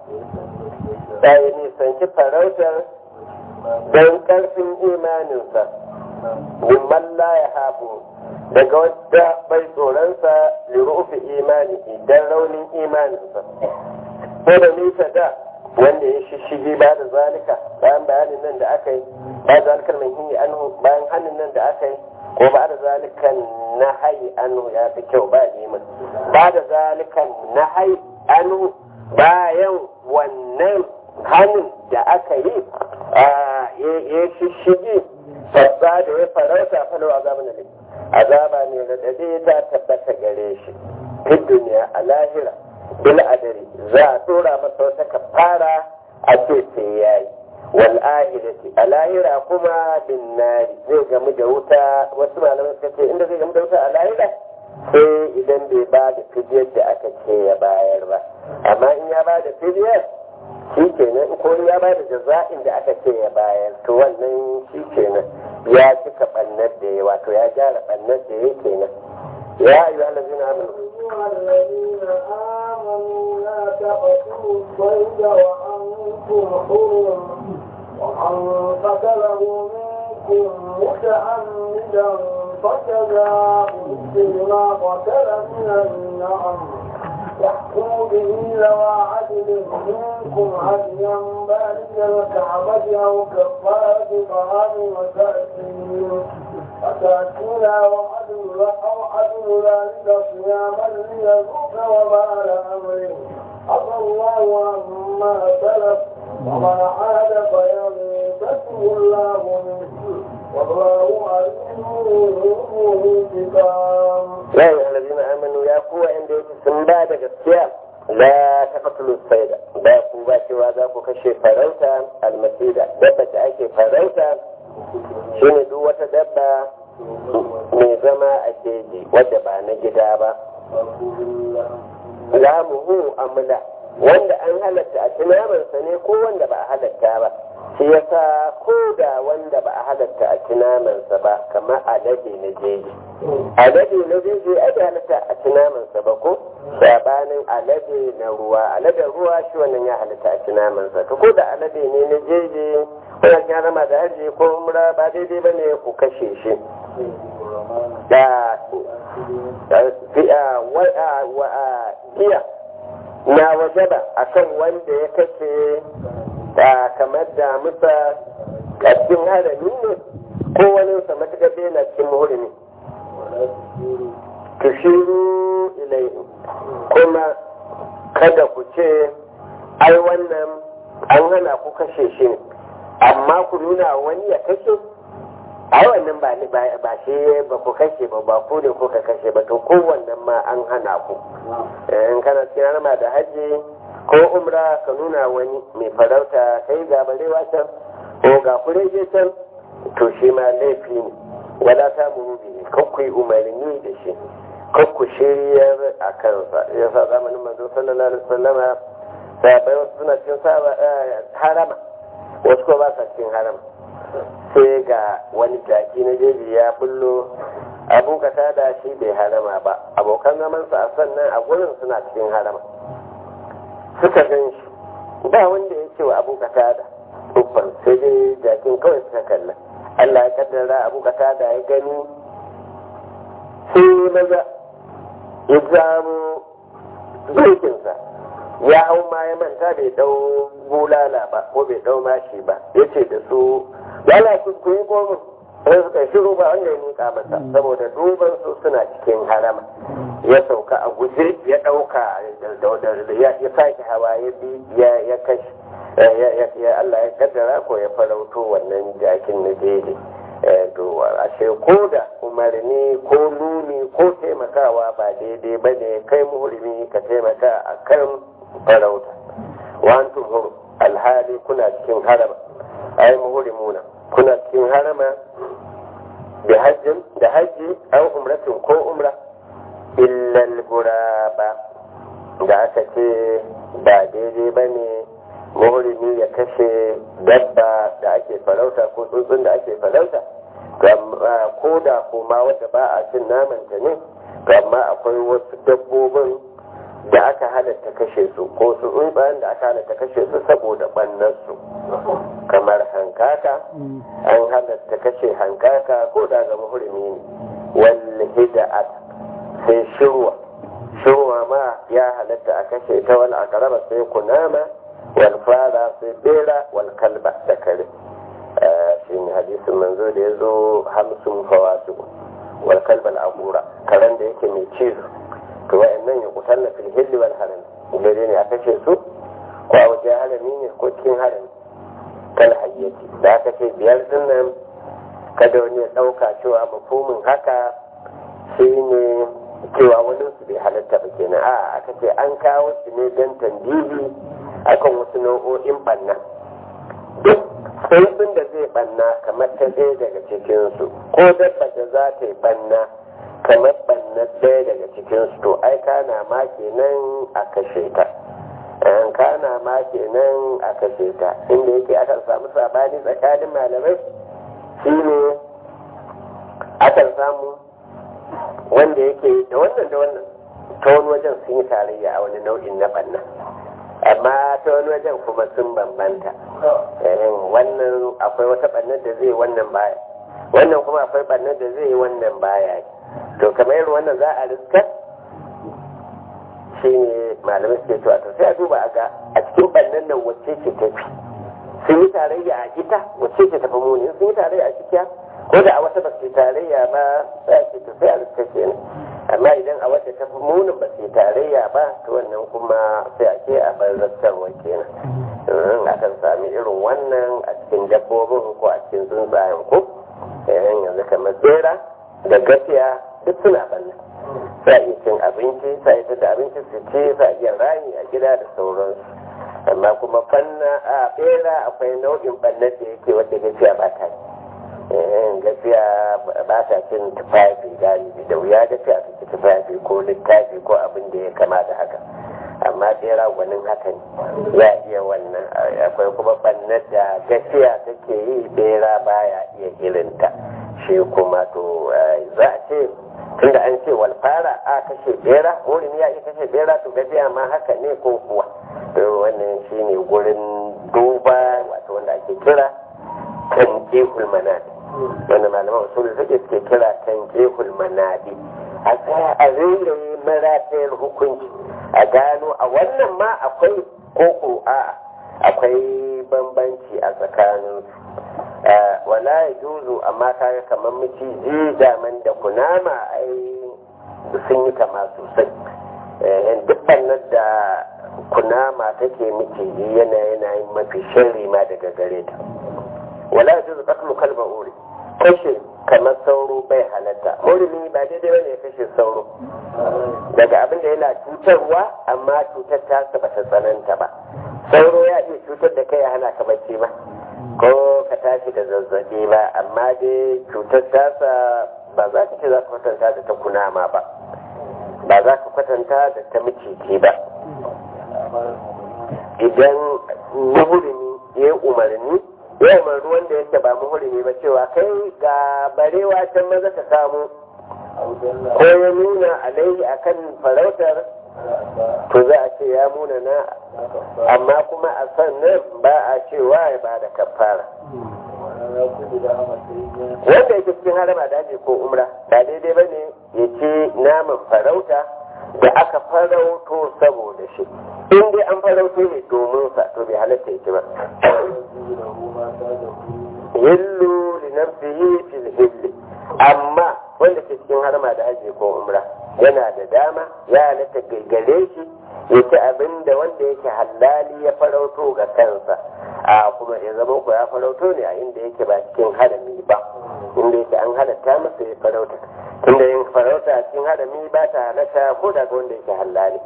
sai nisanci farautar don ƙarfin imaninsa mimman la ya hafu daga wadda bai tsoronsa lirufi imani don raunin imaninsa ko da nisa da wanda ya shishigi ba da zalika bayan bayanin nan da aka yi ba da zalikar mai hinyi anhu bayan hannun nan da aka yi ko ba da zalikan na hayi anhu ya fi kyau ba neman ba da zalikan na hayi anhu bayan wannan hannun da aka yi ya shishigi sabba da ya farauta falau azaba na azaba ne da dade ta tabbata gare shi fi duniya a lahira bil adari za a tura masa wata kafara a ce sai yayi wal ahirati a lahira kuma bin nari zai gamu da wuta wasu malamai suka ce inda zai gamu da wuta a lahira sai idan bai ba da fidiyar da aka ce ya bayar ba amma in ya ba da fidiyar shi kenan ko ya ba da jaza'in da aka ce ya bayar to wannan shi kenan ya cika bannar da ya wato ya gyara bannar da ya kenan ya ayu allazina amanu الذين آمنوا لا تقتلوا الصيد وأنتم حرم ومن قتله منكم متعمدا فجزاء مثل ما قتل من النعم يحكم به ذوى عدل منكم هديا بالغ الكعبة أو كفارة طعام مساكين مساكين وعدل أو عدل ذلك صياما ليذوق وبال أمره عفى الله عما سلف ومن عاد فينتسب الله منه والله عليم انتقام يا أيها الذين آمنوا يا قوة عند sun ba da gaskiya la taqtulu sayda ba ku ba cewa za ku kashe farauta almasida dabba da ake farauta shine duk wata dabba mai zama a keji wadda ba na gida ba lamuhu amla wanda an halatta a tunamansa ne ko wanda ba a halatta ba shi yasa ko da wanda ba a halatta a tunamansa ba kamar alade na jeji alade na jeji ai da halatta a tunamansa ba ko sabanin alade na ruwa alade ruwa shi wannan ya halatta a tunamansa to ko da alade ne na jeji wannan ya rama da haji ko umra ba daidai bane ku kashe shi da fiya na wajaba akan wanda ya kashe kamar da musa a cikin harami ne ko wani sa matuƙar bai na cikin hurumi tushiru ilaihi kuma kada ku ce ai wannan an hana ku kashe shi ne amma ku nuna wani ya kashe ai wannan ba ni ba shi ba ku kashe ba ba ku ne kuka kashe ba to kowannan ma an hana ku in kana cikin harma da hajji ko umra ka nuna wani mai farauta kai ga barewa can ko ga kurege can to shi ma laifi ne wala ta muru bihi kakkui umarni da shi kakku shiryar a kansa ya sa zamanin manzo sallallahu alaihi wasallama sahabbai wasu suna cikin harama wasu ko ba sa cikin harama sai ga wani jaki na jeji ya bullo abu ka tada shi bai harama ba abokan zamansa a sannan a gurin suna cikin harama suka gan shi ba wanda ya ce wa abu ka tada uffan sai dai jakin kawai suka kalla Allah ya kaddara abu ka tada ya gani sai maza ya zamo zaikinsa ya hau ma ya manta bai dau bulala ba ko bai dau mashi ba ya ce da su yana ku yi komin sai suka shiru ba wanda ya nika masa saboda duban su suna cikin harama ya sauka a guje ya dauka ya sake hawa ya bi ya kashi ya Allah ya kaddara ko ya farauto wannan jakin na daidai to ashe ko da umarni ko nuni ko taimakawa ba daidai ba ne kai muhurmi ka taimaka a kan farauta wa antum alhali kuna cikin harama ai muhurimuna kuna cikin harama da hajjin da hajji an umratin ko umra illal guraba da aka ce ba daidai ba ne muhrimi ya kashe dabba da ake farauta ko tsuntsun da ake farauta ko da kuma wadda ba a cin namanta ne amma akwai wasu dabbobin da aka halatta kashe su ko su tsuntsayen da aka halatta kashe su saboda ɓannansu kamar hankaka an halatta kashe hankaka ko da ga muhrimi ne wal hida'at sai shirwa shirwa ma ya halatta a kashe ta wal akaraba sai kunama wal fara sai bera wal kalba da kare shi ne hadisin manzo da ya zo hamsin fawasu wal kalba al'agura karen da yake mai cizo to wa'annan ya kusan na filhilli wal haram gare ne a kashe su ko a wajen harami ne ko cikin harami kal hayyati da aka ce biyar din nan kada wani ya ɗauka cewa mafumin haka shi ne cewa wani su bai halatta ba kenan a aka ce an kawo shi ne don tandibi akan wasu nau'o'in banna duk tsuntsun da zai banna kamar ta ɗaya daga cikinsu ko dabba da za ta yi banna kamar banna ɗaya daga cikinsu to ai kana ma kenan a kashe ta an kana ma kenan a kashe ta inda yake akan samu sabani tsakanin malamai shine akan samu wanda yake da wannan da wannan ta wani wajen sun yi tarayya a wani nau'in na banna amma ta wani wajen kuma sun bambanta wannan akwai wata bannar da zai wannan baya wannan kuma akwai bannar da zai wannan baya to kamar irin wannan za a riskar shi ne malamai suke cewa to sai a duba a ga a cikin bannan nan wacce ce tafi sun yi tarayya a ita wacce ce tafi muni sun yi tarayya a cikiya ko da a wata ba su tarayya ba sai a ce to sai a riskar kenan amma idan a wadda ta fi munin ba su tarayya ba to wannan kuma sai a ce a bar rastarwa kenan akan sami irin wannan a cikin dabbobin ko a cikin tsuntsayen ko yanzu kamar tsera da gafiya duk suna banna sa iya cin abinci sa iya da abinci su ci sa iya rani a gida da sauransu amma kuma fanna a bera akwai nau'in bannar da yake wadda gafiya ba ta gafiya ba ta cin tufafi galibi da wuya gafiya ta ci tufafi ko littafi ko abin da ya kama da haka amma bera gwanin haka ne ya iya wannan akwai kuma bannar da gafiya take yi bera baya iya irinta shi kuma to za a ce tunda an ce walfara a kashe bera wurin ya iya kashe bera to gafiya ma haka ne ko kuwa wannan shine gurin duba wato wanda ake kira tanjihul manadi wanda malaman usulul fiqh suke kira tanjihul manadi a tsaya a rairaye maratayar hukunci a gano a wannan ma akwai koko a akwai bambanci a tsakanin wala ya juzu amma kaga kamar miciji daman da kunama ai sun yi kama sosai duk da kunama take miciji yana yanayin mafi sharri ma daga gare ta wala ya juzu katlu kalba uri kashe kamar sauro bai halatta murimi ba daidai bane ya kashe sauro daga abin da yana cutarwa amma cutar ta ba ta tsananta ba sauro ya iya cutar da kai ya hana ka bacci ba ko ka tashi da zazzabi ba amma dai cutar tasa ba za ka ce za ka kwatanta da ta kunama ba ba za ka kwatanta da ta miciji ba idan muhurimi ya yi umarni ya umarni wanda yake ba muhurimi ba cewa kai ga barewa can maza ka samu ko ya nuna alaihi akan farautar to za a ce ya muna na amma kuma a sannan ba a cewa ya ba da kafara wanda yake cikin harama daji ko umra ba daidai ba ne ya ce naman farauta da aka farauto saboda shi in dai an farauto ne domin sa to bai halatta ya ci ba hillu li nafsihi fil hilli amma wanda ke cikin harma da haji ko umra yana da dama ya halatta gaggare shi ya ci abin da wanda yake halali ya farauto ga kansa a kuma ya zama ko ya farauto ne a inda yake ba cikin harami ba inda yake an halatta masa ya farauta tunda yin farauta a cikin harami ba ta halatta ko daga wanda yake halali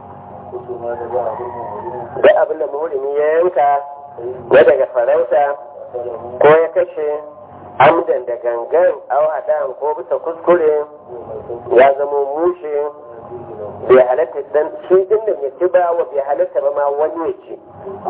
duk abin da muhurimi ya yanka na daga farauta ko ya kashe amdan da gangan au hadan ko bisa kuskure ya zama mushe bai halatta dan shi din nan ya ci ba wa bai halatta ba ma wani ya ci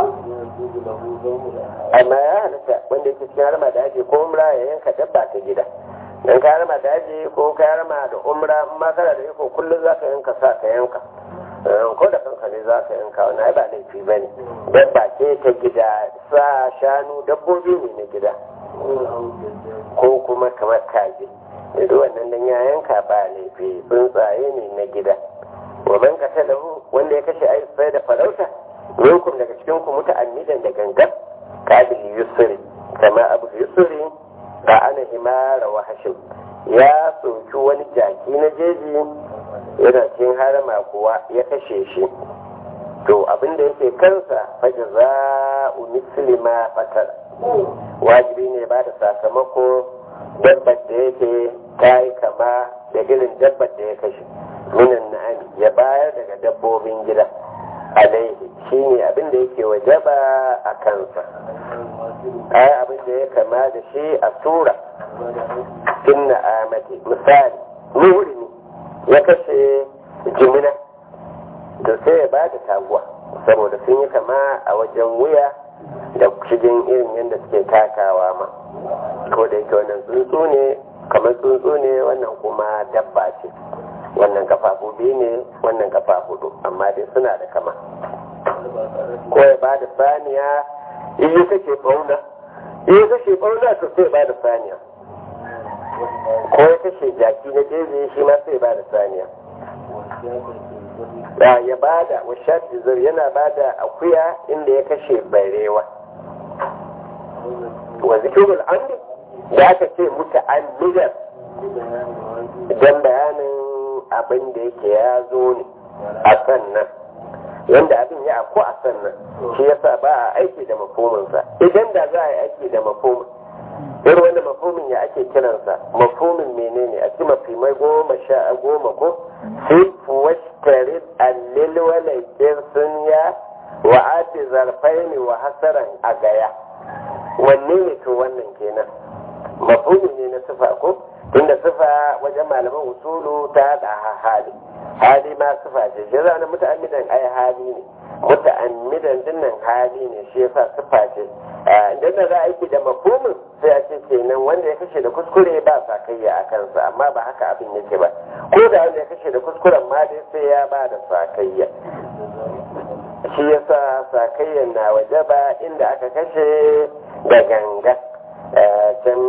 amma ya halatta wanda yake cikin harma da aji ko umra ya yanka dabba ta gida dan ka harma da aji ko ka harma da umra in ma kana da iko kullum za ka yanka sa ka yanka ko da kanka ne za ka yanka wani ai ba laifi ba ne dabba ce ta gida sa shanu dabbobi ne na gida ko kuma kamar kaji da wannan dan ya yanka ba laifi tsuntsaye ne na gida wa man qatalahu wanda ya kashe ai sai da farauta minkum daga cikin ku muta'ammidan da gangan qabil yusri kama abu yusri ba ana himara wa hashim ya soki wani jaki na jeji yana cikin harama kuwa ya kashe shi to abinda yake kansa faja za u muslima fatar wajibi ne ba da sakamako dabbar da yake ta yi kama da irin dabbar da ya kashe minan na'ami ya bayar daga dabbobin gida alaihi shine abin da yake wajaba a kansa ai abin da ya kama da shi a sura inna amati misali nuri ne ya kashe jimina to sai ya ba da taguwa saboda sun yi kama a wajen wuya da shigin irin yadda suke takawa ma ko da yake wannan tsuntsu ne kamar tsuntsu ne wannan kuma dabba ce wannan kafafu biyu ne wannan kafa hudu amma dai suna da kama ko ya ba da saniya in yi kashe bauna in yi kashe bauna to sai ba da saniya ko ya kashe jaki na jeji shi ma sai ba da saniya da ya ba da washafi zai yana ba da akuya inda ya kashe barewa wa zikirul amri da aka ce muta amidar don bayanin abin da yake ya zo ne a sannan yanda abin ya ko a sannan shi yasa ba a aiki da mafominsa idan da za a yi aiki da mafomin irin wanda mafomin ya ake kiransa mafomin menene a ci mafimai goma sha goma ko sifu washtarid allil walaikin sun ya wa ati zarfaini wa hasaran a gaya wanne ne to wannan kenan mafumi ne na sifa ko tunda sifa wajen malaman usulu ta da hali hali ma sifa ce shi zana muta'ammidan ai hali ne muta'ammidan dinnan hali ne shi yasa sifa ce idan da za a aiki da mafumin sai a ce kenan wanda ya kashe da kuskure ba sakayya a kansa amma ba haka abin yake ba ko da wanda ya kashe da kuskuren ma dai sai ya ba da sakayya shi yasa sakayyan na waje ba inda aka kashe da ganga can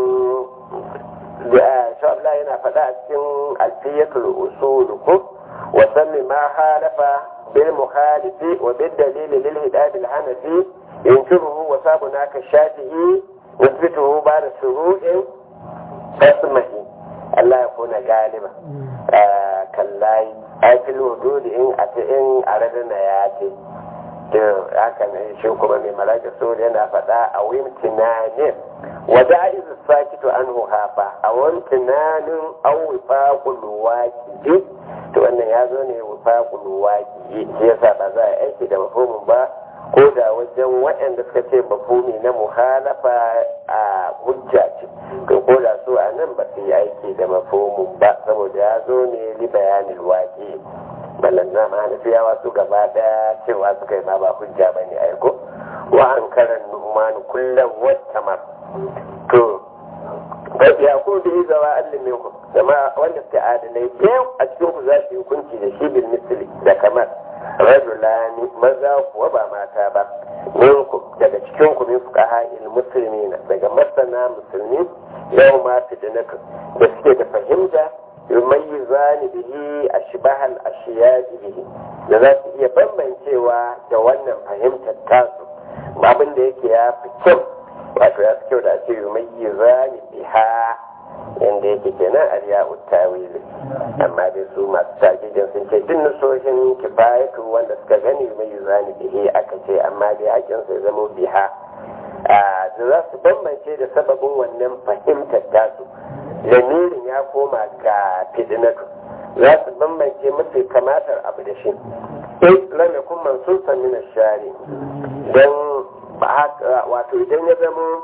shabla yana faɗa a cikin alfiyatul usul ko wa sammi ma halafa bil mukhalifi wa bil dalil lil hidayat al hanafi yankiruhu wa sabuna ka shafi'i yusbituhu ba da shuru'in tasmahi Allah ya kuna galiba kallayi aikil wududi in a ta in a radana ya ce to haka ne shi kuma mai malaka sori yana faɗa a wimtinanin wa da'izu sakitu anhu hafa a wimtinanin an wifaqul waqi to wannan ya zo ne wifaqul waqi shi yasa ba za a aiki da mafhumin ba ko da wajen waɗanda suka ce mafhumi na muhalafa a hujja ce to ko da su a nan ba su yi aiki da mafhumin ba saboda ya zo ne li bayanin waqi ballan na ma fiyawa su gaba daya cewa suka yi ma ba hujja ba ne aiko wa an karan numan kullum wata mar to gaskiya ko da yi zawa allin min ku zama wanda suka adalai yau a cikin ku za su yi hukunci da shi bil misli da kamar rajulani maza kuwa ba mata ba minku daga cikin ku min fuqaha il muslimina daga masana musulmi yau ma fitnatu da suke da fahimta yumayyizani bihi ashbahal ashiya'i bihi da za su iya bambancewa da wannan fahimtar tasu abin da yake ya fi kyau wato ya fi kyau da ake yumayyizani biha yanda yake kenan ariya uttawili amma dai su masu tajijin sun ce duk nasoshin kifayatu wanda suka gani yumayyizani bihi aka ce amma dai hakin sai zama biha da za su bambance da sababin wannan fahimtar tasu lamirin ya koma ga fidinatu za su bambance mafi kamatar abu da shi in lam yakun mansusan min ash-shari dan wato idan ya zama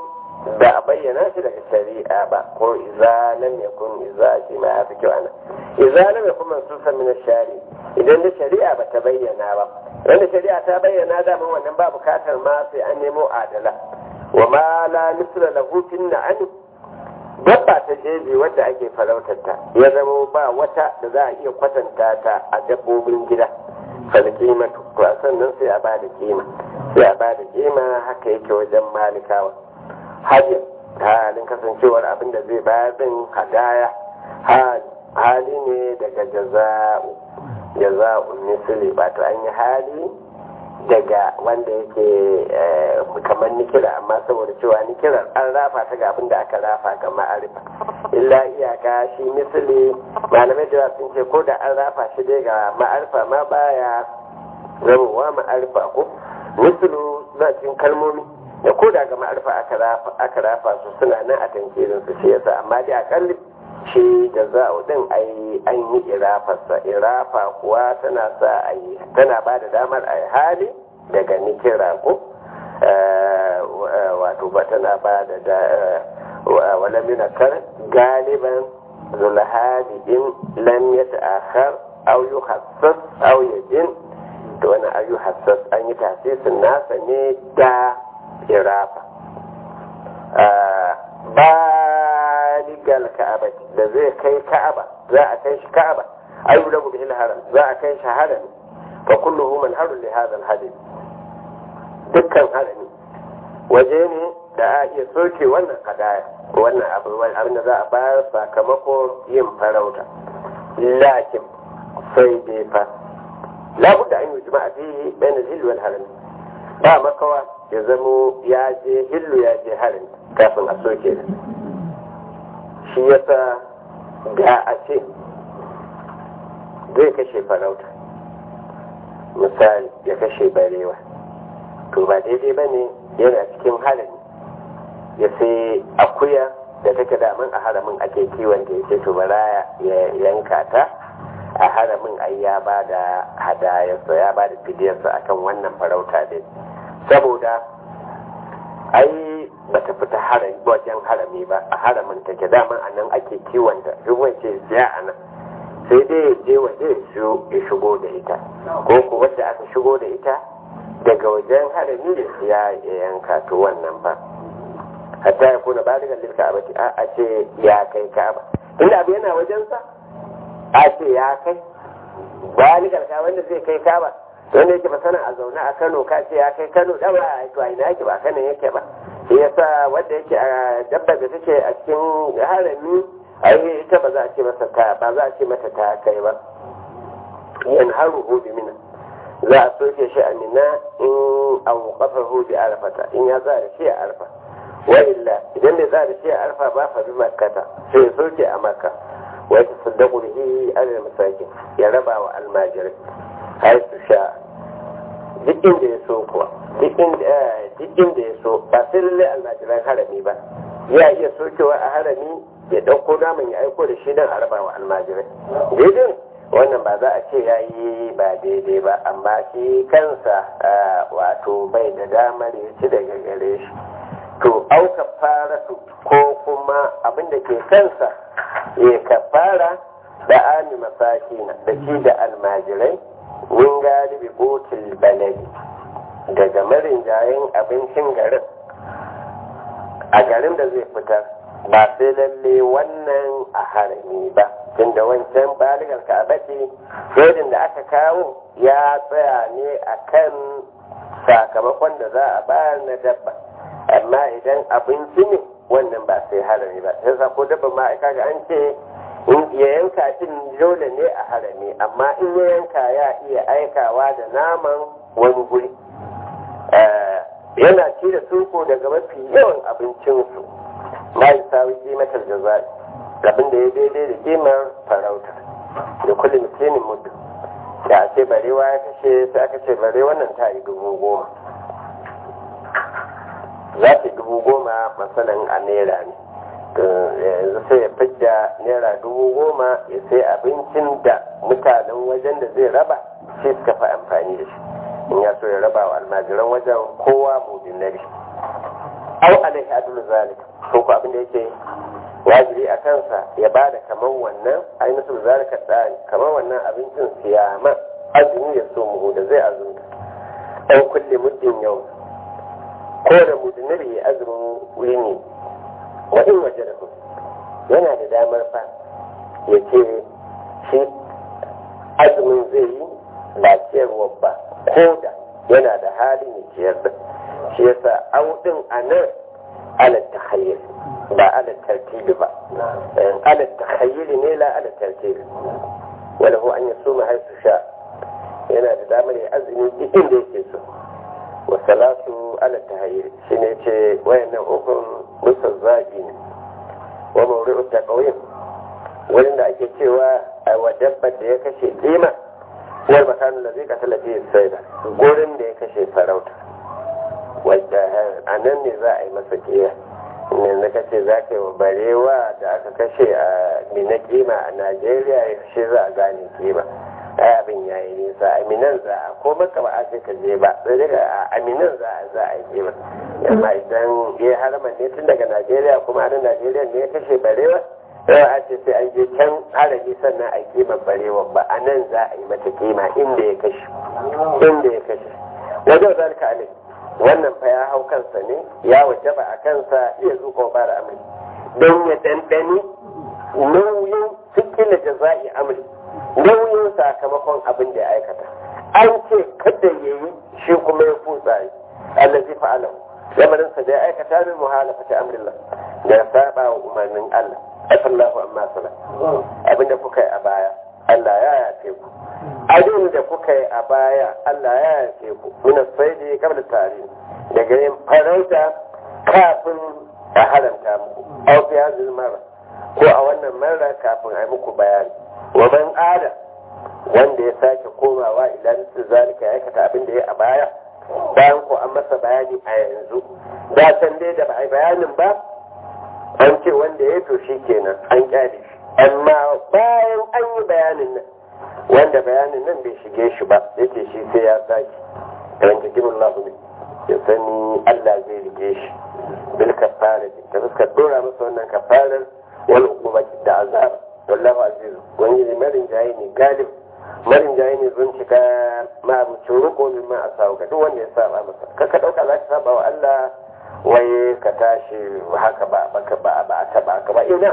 da a bayyana shi daga shari'a ba ko iza lam yakun iza shi ma ya fi kyau ana iza lam yakun mansusan min shari idan da shari'a ba ta bayyana ba idan da shari'a ta bayyana da mun wannan ba bukatar ma sai an nemo adala wa ma la misla lahu fin na'am dabba ta jeji wadda ake farautar ta ya zama ba wata da za a iya kwatanta ta a dabbobin gida fal kimatu to a sannan sai a bada kima sai a bada kima haka yake wajen malikawa hajjin halin kasancewar abin da zai bayar din hadaya hali ne daga jaza'u jaza'u misali wato an yi hali daga wanda yake kamar nikira amma saboda cewa nikirar an rafa ta ga abin da aka rafa ga ma'arifa illa iyaka shi misali malamai da sun ce ko da an rafa shi dai ga ma'arifa ma baya zamowa ma'arifa ko misalu na cikin kalmomi da ko da ga ma'arifa aka rafa su suna nan a tankirin su shi yasa amma dai akalli shi da za'u din ai an yi irafarsa irafa kuwa tana sa a yi tana ba da damar a yi hali daga nikira ko wato ba tana ba da wala minakar galiban zulhadi in lam ya ta'akhar aw yuhassas aw yajin to wani ayu hassas an yi tasisin nasa ne da irafa baligal ka'aba da zai kai ka'aba za a kai shi ka'aba ayu da bil haram za a kai shi haram fa kulluhu man haru li hadha al hadith dukkan harami waje ne da a iya soke wannan hadaya wannan abu abin da za a bayar sakamakon yin farauta lakin sai dai fa labudda an yi jima'a fihi bayan hillu wal harami ba makawa ya zamo ya je hillu ya je harami kafin a soke da shi yasa da a ce zai kashe farauta misali ya kashe barewa to ba daidai ba ne yana cikin harami ya sai akuya da take daman a haramin ake kiwon da ya ce to bara ya yanka ta a haramin ai ya ba da hadayarsa ya ba da fidiyarsa akan wannan farauta dai saboda ai ba ta fita wajen harami ba a haramin take daman a nan ake kiwon da ruwan ce siya a nan sai dai ya je waje ya shigo da ita ko ku wadda aka shigo da ita daga wajen harami da siya ya yanka to wannan ba hatta ya kuna baligan lilka abati a ce ya kai ka'aba inda abu yana wajensa a ce ya kai baligar ka wanda zai kai ka'aba wanda yake ba sana a zaune a Kano ka ce ya kai Kano da ba to a ina yake ba Kano yake ba shi yasa wanda yake a dabba da take a cikin harami ai ita ba za a ce masa ta ba za a ce mata ta kai ba yan haru hudu mina za a soke shi a mina in an kafar hudu arfata in ya za da shi a arfa wa illa idan bai za da shi a arfa ba fa bi makkata sai ya soke a makka wa ya tasaddaku bihi alal masakin ya raba wa almajirai har su sha duk inda ya so kuwa duk inda ya so ba sai lallai almajiran harami ba ya iya sokewa a harami ya ɗauko naman ya aiko da shi don a raba wa almajirai daidai wannan ba za a ce ya yi ba daidai ba amma shi kansa wato bai da damar ya ci daga gare shi to au kafara ko kuma abin da ke kansa ya kafara da ami masakina da shi da almajirai min galibi botul baladi daga marinjayen abincin garin a garin da zai fitar ba sai lalle wannan a harami ba tunda wancan baligar ka'abati rodin da aka kawo ya tsaya ne a kan sakamakon da za a bayar na dabba amma idan abinci ne wannan ba sai harami ba sai sa ko dabba ma aka ga an ce in ya yanka din dole ne a harami amma in ya yanka ya iya aikawa da naman wani guri yana ci da suko daga mafi yawan abincinsu ma yi sawi kimatar jazari abin da ya daidai da kimar farauta da kullum mutumin mutu da a ce barewa ya kashe sai aka ce bare wannan ta yi dubu goma za ta dubu goma masalan a naira ne yanzu sai ya fidda naira dubu goma ya sai abincin da mutanen wajen da zai raba shi suka fi amfani da shi in ya so ya raba wa almajiran wajen kowa mudinari au alaihi adul zalik ko ko abin da yake wajibi a kansa ya ba da kamar wannan ainihin zalika tsari kamar wannan abincin siyama azumi ya so mu da zai azumta ɗan kulle muddin yau ko da mudinar ya azumin wuri ne wa in waje da ku yana da damar fa ya ce shi azumin zai yi ba ciyarwa ba ko da yana da halin ya ciyar da shi yasa audin a nan ala tahayyul ba ala tartibi ba ala tahayyul ne la ala tartibi wala hu an yasuma haisu sha yana da damar ya azumi duk inda yake so wa salatu ala tahayyul shine ce wayannan ukun musa zabi ne wa mawri'u taqwim wurin da ake cewa a wa dabbar da ya kashe kima wal makanin da zai katala fiye saida gurin da ya kashe farauta wadda a nan ne za a yi masa kiya ne na kace za ka yi wa barewa da aka kashe a mina kima a najeriya ya shi za a gane kima ai abin ya yi nisa aminan za a ko maka ba a ce ka je ba sai daga a aminan za a za a yi kima amma idan ya harama ne tun daga najeriya kuma a nan najeriya ne ya kashe barewa yawa a ce sai an je can harami sannan a kima barewa ba a nan za a yi mata kima inda ya kashe inda ya kashe wajen zalika alai wannan fa ya hau kansa ne ya wajaba a kansa iya zuƙo bara amri don ya dandani nauyin cikin jaza'i amri nauyin sakamakon abin da ya aikata an ce kada ya yi shi kuma ya kutsa yi allazi fa'ala lamarinsa da ya aikata min muhalafata amrillah da ya saba wa umarnin Allah afallahu amma sala abinda kuka yi a baya Allah ya yafe ku abin da kuka yi a baya Allah ya yafe ku muna sai da kabla tare daga yin farauta kafin a haramta muku aw fi hadhihi mara ko a wannan mara kafin a yi muku bayani wa man ada wanda ya sake komawa idan su zalika ya aikata abin da ya a baya bayan ko an masa bayani a yanzu da san dai da ba a yi bayanin ba an ce wanda ya to shi kenan an kyale shi amma bayan an yi bayanin nan wanda bayanin nan bai shige shi ba yake shi sai ya sake kan cikin Allah ne ya sani Allah zai rike shi bil kafara ta fuskar dora masa wannan kafarar wal uqubati da azab wallahu aziz wani ne marin jayi ne galib marin jayi ne zun cika ma abucin ruko min ma asawu ga duk wanda ya saba masa kaka dauka za ka saba wa Allah wai ka tashi haka ba baka ba ba ta ba ka ba ina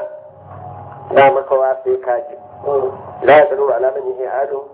da makawa sai ka ji la ya tsaro alaman yi ado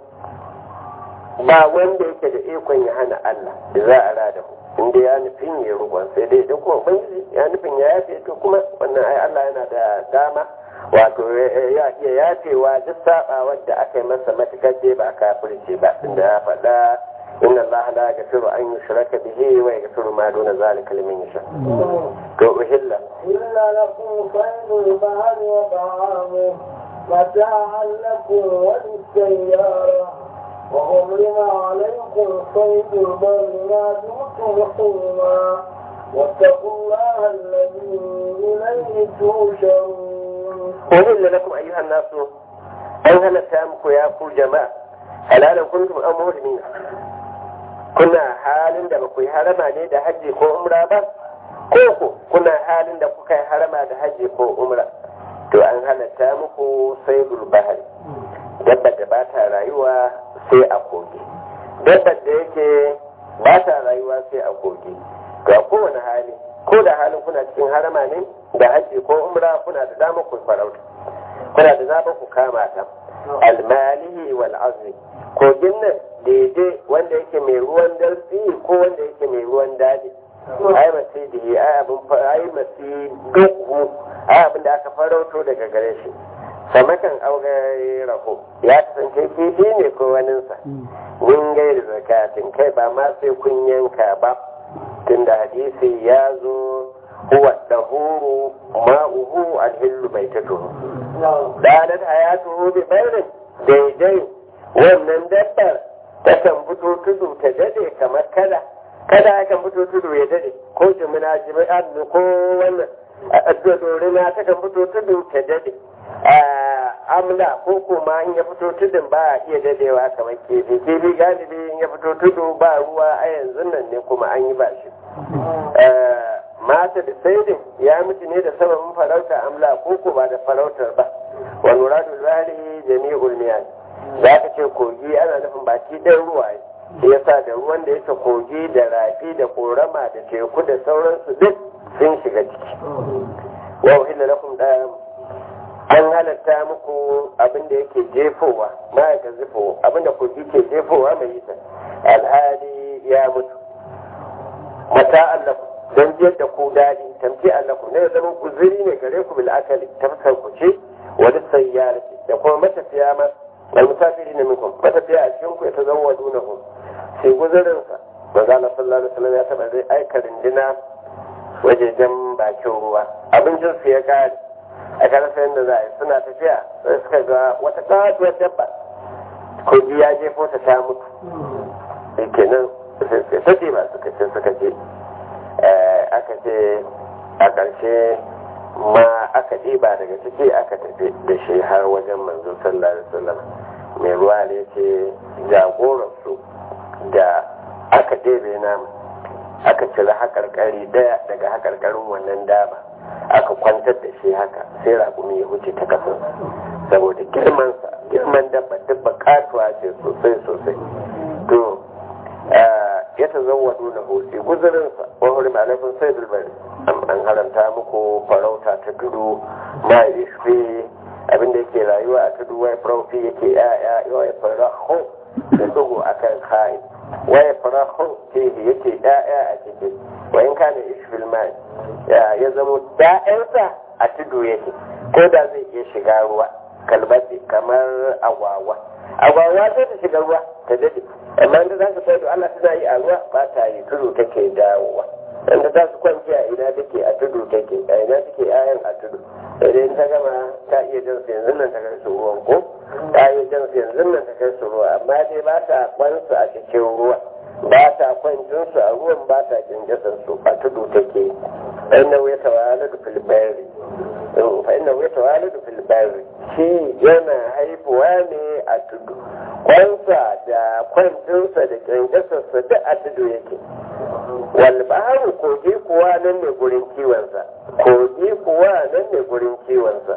ba wanda yake da ikon ya hana Allah da za a rada ku inda ya nufin ya rukun sai dai duk kuma ubangiji ya nufin ya yafe to kuma wannan ai Allah yana da dama wato ya iya yafewa duk saba wadda aka yi masa matukar dai ba kafirce ba inda ya faɗa إن الله لا يغفر أن يشرك به ويغفر ما دون ذلك لمن يشاء. أهل إلا لكم صيد البحر وطعامه متاعا لكم وللسيارة وحرم عليكم صيد البر ما دمتم حرما واتقوا الله الذي إليه تحشرون. أهل لكم أيها الناس أن هل سامكم يا جماعة حلالا كنتم أم مهلمين kuna halin da ba ku yi harama ne da hajji ko umra ba ko ku kuna halin da kuka yi harama da hajji ko umra to an halatta muku sai bahari dabbar da ba ta rayuwa sai a kogi dabbar da yake ba ta rayuwa sai a kogi to a kowane hali ko da halin kuna cikin harama ne da hajji ko umra kuna da dama ku farauta kuna da dama ku kama ta almalihi wal azmi kogin nan daidai wanda yake mai ruwan darsi ko wanda yake mai ruwan daji ai masu da ai abin ai masu dukku ai abin da aka farauto daga gare shi samakan aure raho ya kasance kifi ne ko waninsa min gairi zakatin kai ba ma sai kun yanka ba tunda hadisi ya zo huwa dahuru ma'uhu alhillu bai ta tuhu dalat hayatuhu bi bayrin daidai wannan dabbar takan fito tudu ta dade kamar kada kada kan fito tudu ya dade ko jimina jimi'a ko wannan dorina takan fito tudu ta dade amla ko kuma in ya fito tudun ba a iya dadewa kamar kefi kefi galibi in ya fito tudu ba ruwa a yanzu nan ne kuma an yi ba shi mata da saidin ya mutu ne da sababin farauta amla ko ko ba da farautar ba wa nuradu zari jami'ul miyal za ka ce kogi ana nufin baki ɗan ruwa shi yasa da ruwan da yake kogi da rafi da korama da teku da sauransu duk sun shiga ciki wa uhilla lakum da an halatta muku abin da yake jefowa ma ya zifo abin da kogi ke jefowa mai yi alhali ya mutu mata allaku don jiyar da ku daɗi tamki allaku ne ya zama guziri ne gare ku bil akali tafsar ku ce wani sayyara da kuma matafiya ma المسافرين منكم matafiya a cikin ku ya tazawwadu na hu sai guzurin sa manzo Allah sallallahu alaihi wasallam ya taba zai aika rindina wajejen bakin ruwa abincin su ya kare a kan sayan da za a yi suna tafiya sai suka ga wata katuwar dabba kogi ya jefo ta ta mutu kenan sai ce ba suka ce suka ce aka ce a ƙarshe ma aka ɗiba daga ciki aka tafi da shi har wajen manzo sallallahu alaihi wasallam mai ruwa ne ce jagoransu da aka ɗebe namu aka cire haƙarƙari daya daga haƙarƙarin wannan dama aka kwantar da shi haka sai raƙumi ya wuce ta kasan saboda girmansa girman dabba dabba katuwa ce sosai sosai to ya ta zauwa nuna hosi guzurinsa wa huri malafin sai bilbari an haramta muku farauta ta tudu ma ishfi abinda yake rayuwa a tudu wai farauti yake ya'ya wai farahu da dugu akan kai wai farahu ke yake ya'ya a ciki wa in kana ishfil mai ya zamo da'yansa a tudu yake ko da zai iya shiga ruwa kalbati kamar agwagwa agwagwa sai ta shiga ruwa ta dade amma inda za ka sai Allah tana yi a ruwa ba ta yi tudu take dawowa inda za su kwanci a ina take a tudu take a ina take ayan a tudu idan ta gama ta iya jan su yanzu nan ta kai su ruwan ko ta iya jan su yanzu nan ta kai su ruwa amma dai ba ta kwansu a cikin ruwa ba ta kwancin su a ruwan ba ta kinjasar su a tudu take inna ya tawala da filibari fa inna ya tawala da filibari shi yana haifuwa ne a tudu kwansa da kwancinsa da kyankyasarsa duk a tudu yake walbaharu kogi kuwa nan ne gurin kiwonsa kogi kuwa nan ne gurin kiwonsa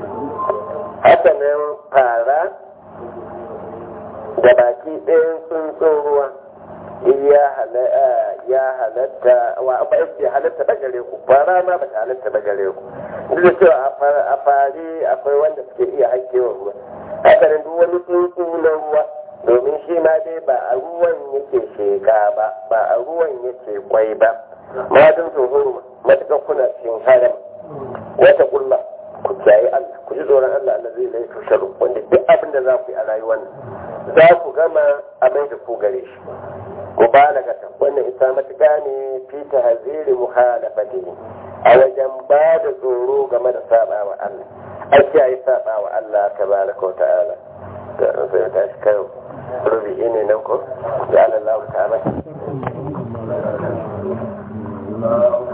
haka nan fara da baki ɗayan tsuntsun ruwa ya halatta wa ba ya halatta ba gare ku fara ma ba ta halatta ba gare ku duk da cewa a fari akwai wanda suke iya haikewa ruwa haka nan duk wani tsuntsu na ruwa domin shi ma dai ba a ruwan yake sheka ba ba a ruwan yake kwai ba madin tsohon matuƙar kuna cikin haram wata kulla ku kiyaye Allah ku ji tsoron Allah Allah zai lai tusharu wanda duk abin da za ku yi a rayuwar nan za ku gama a mai da ku gare shi mubalagata wannan isa matuƙa ne fi tahziri muhalafatihi a wajen ba da tsoro game da saba wa Allah a kiyaye saba wa Allah tabaraka wa ta'ala da sai ta shi kai rubi ne nan ko da Allah ta'ala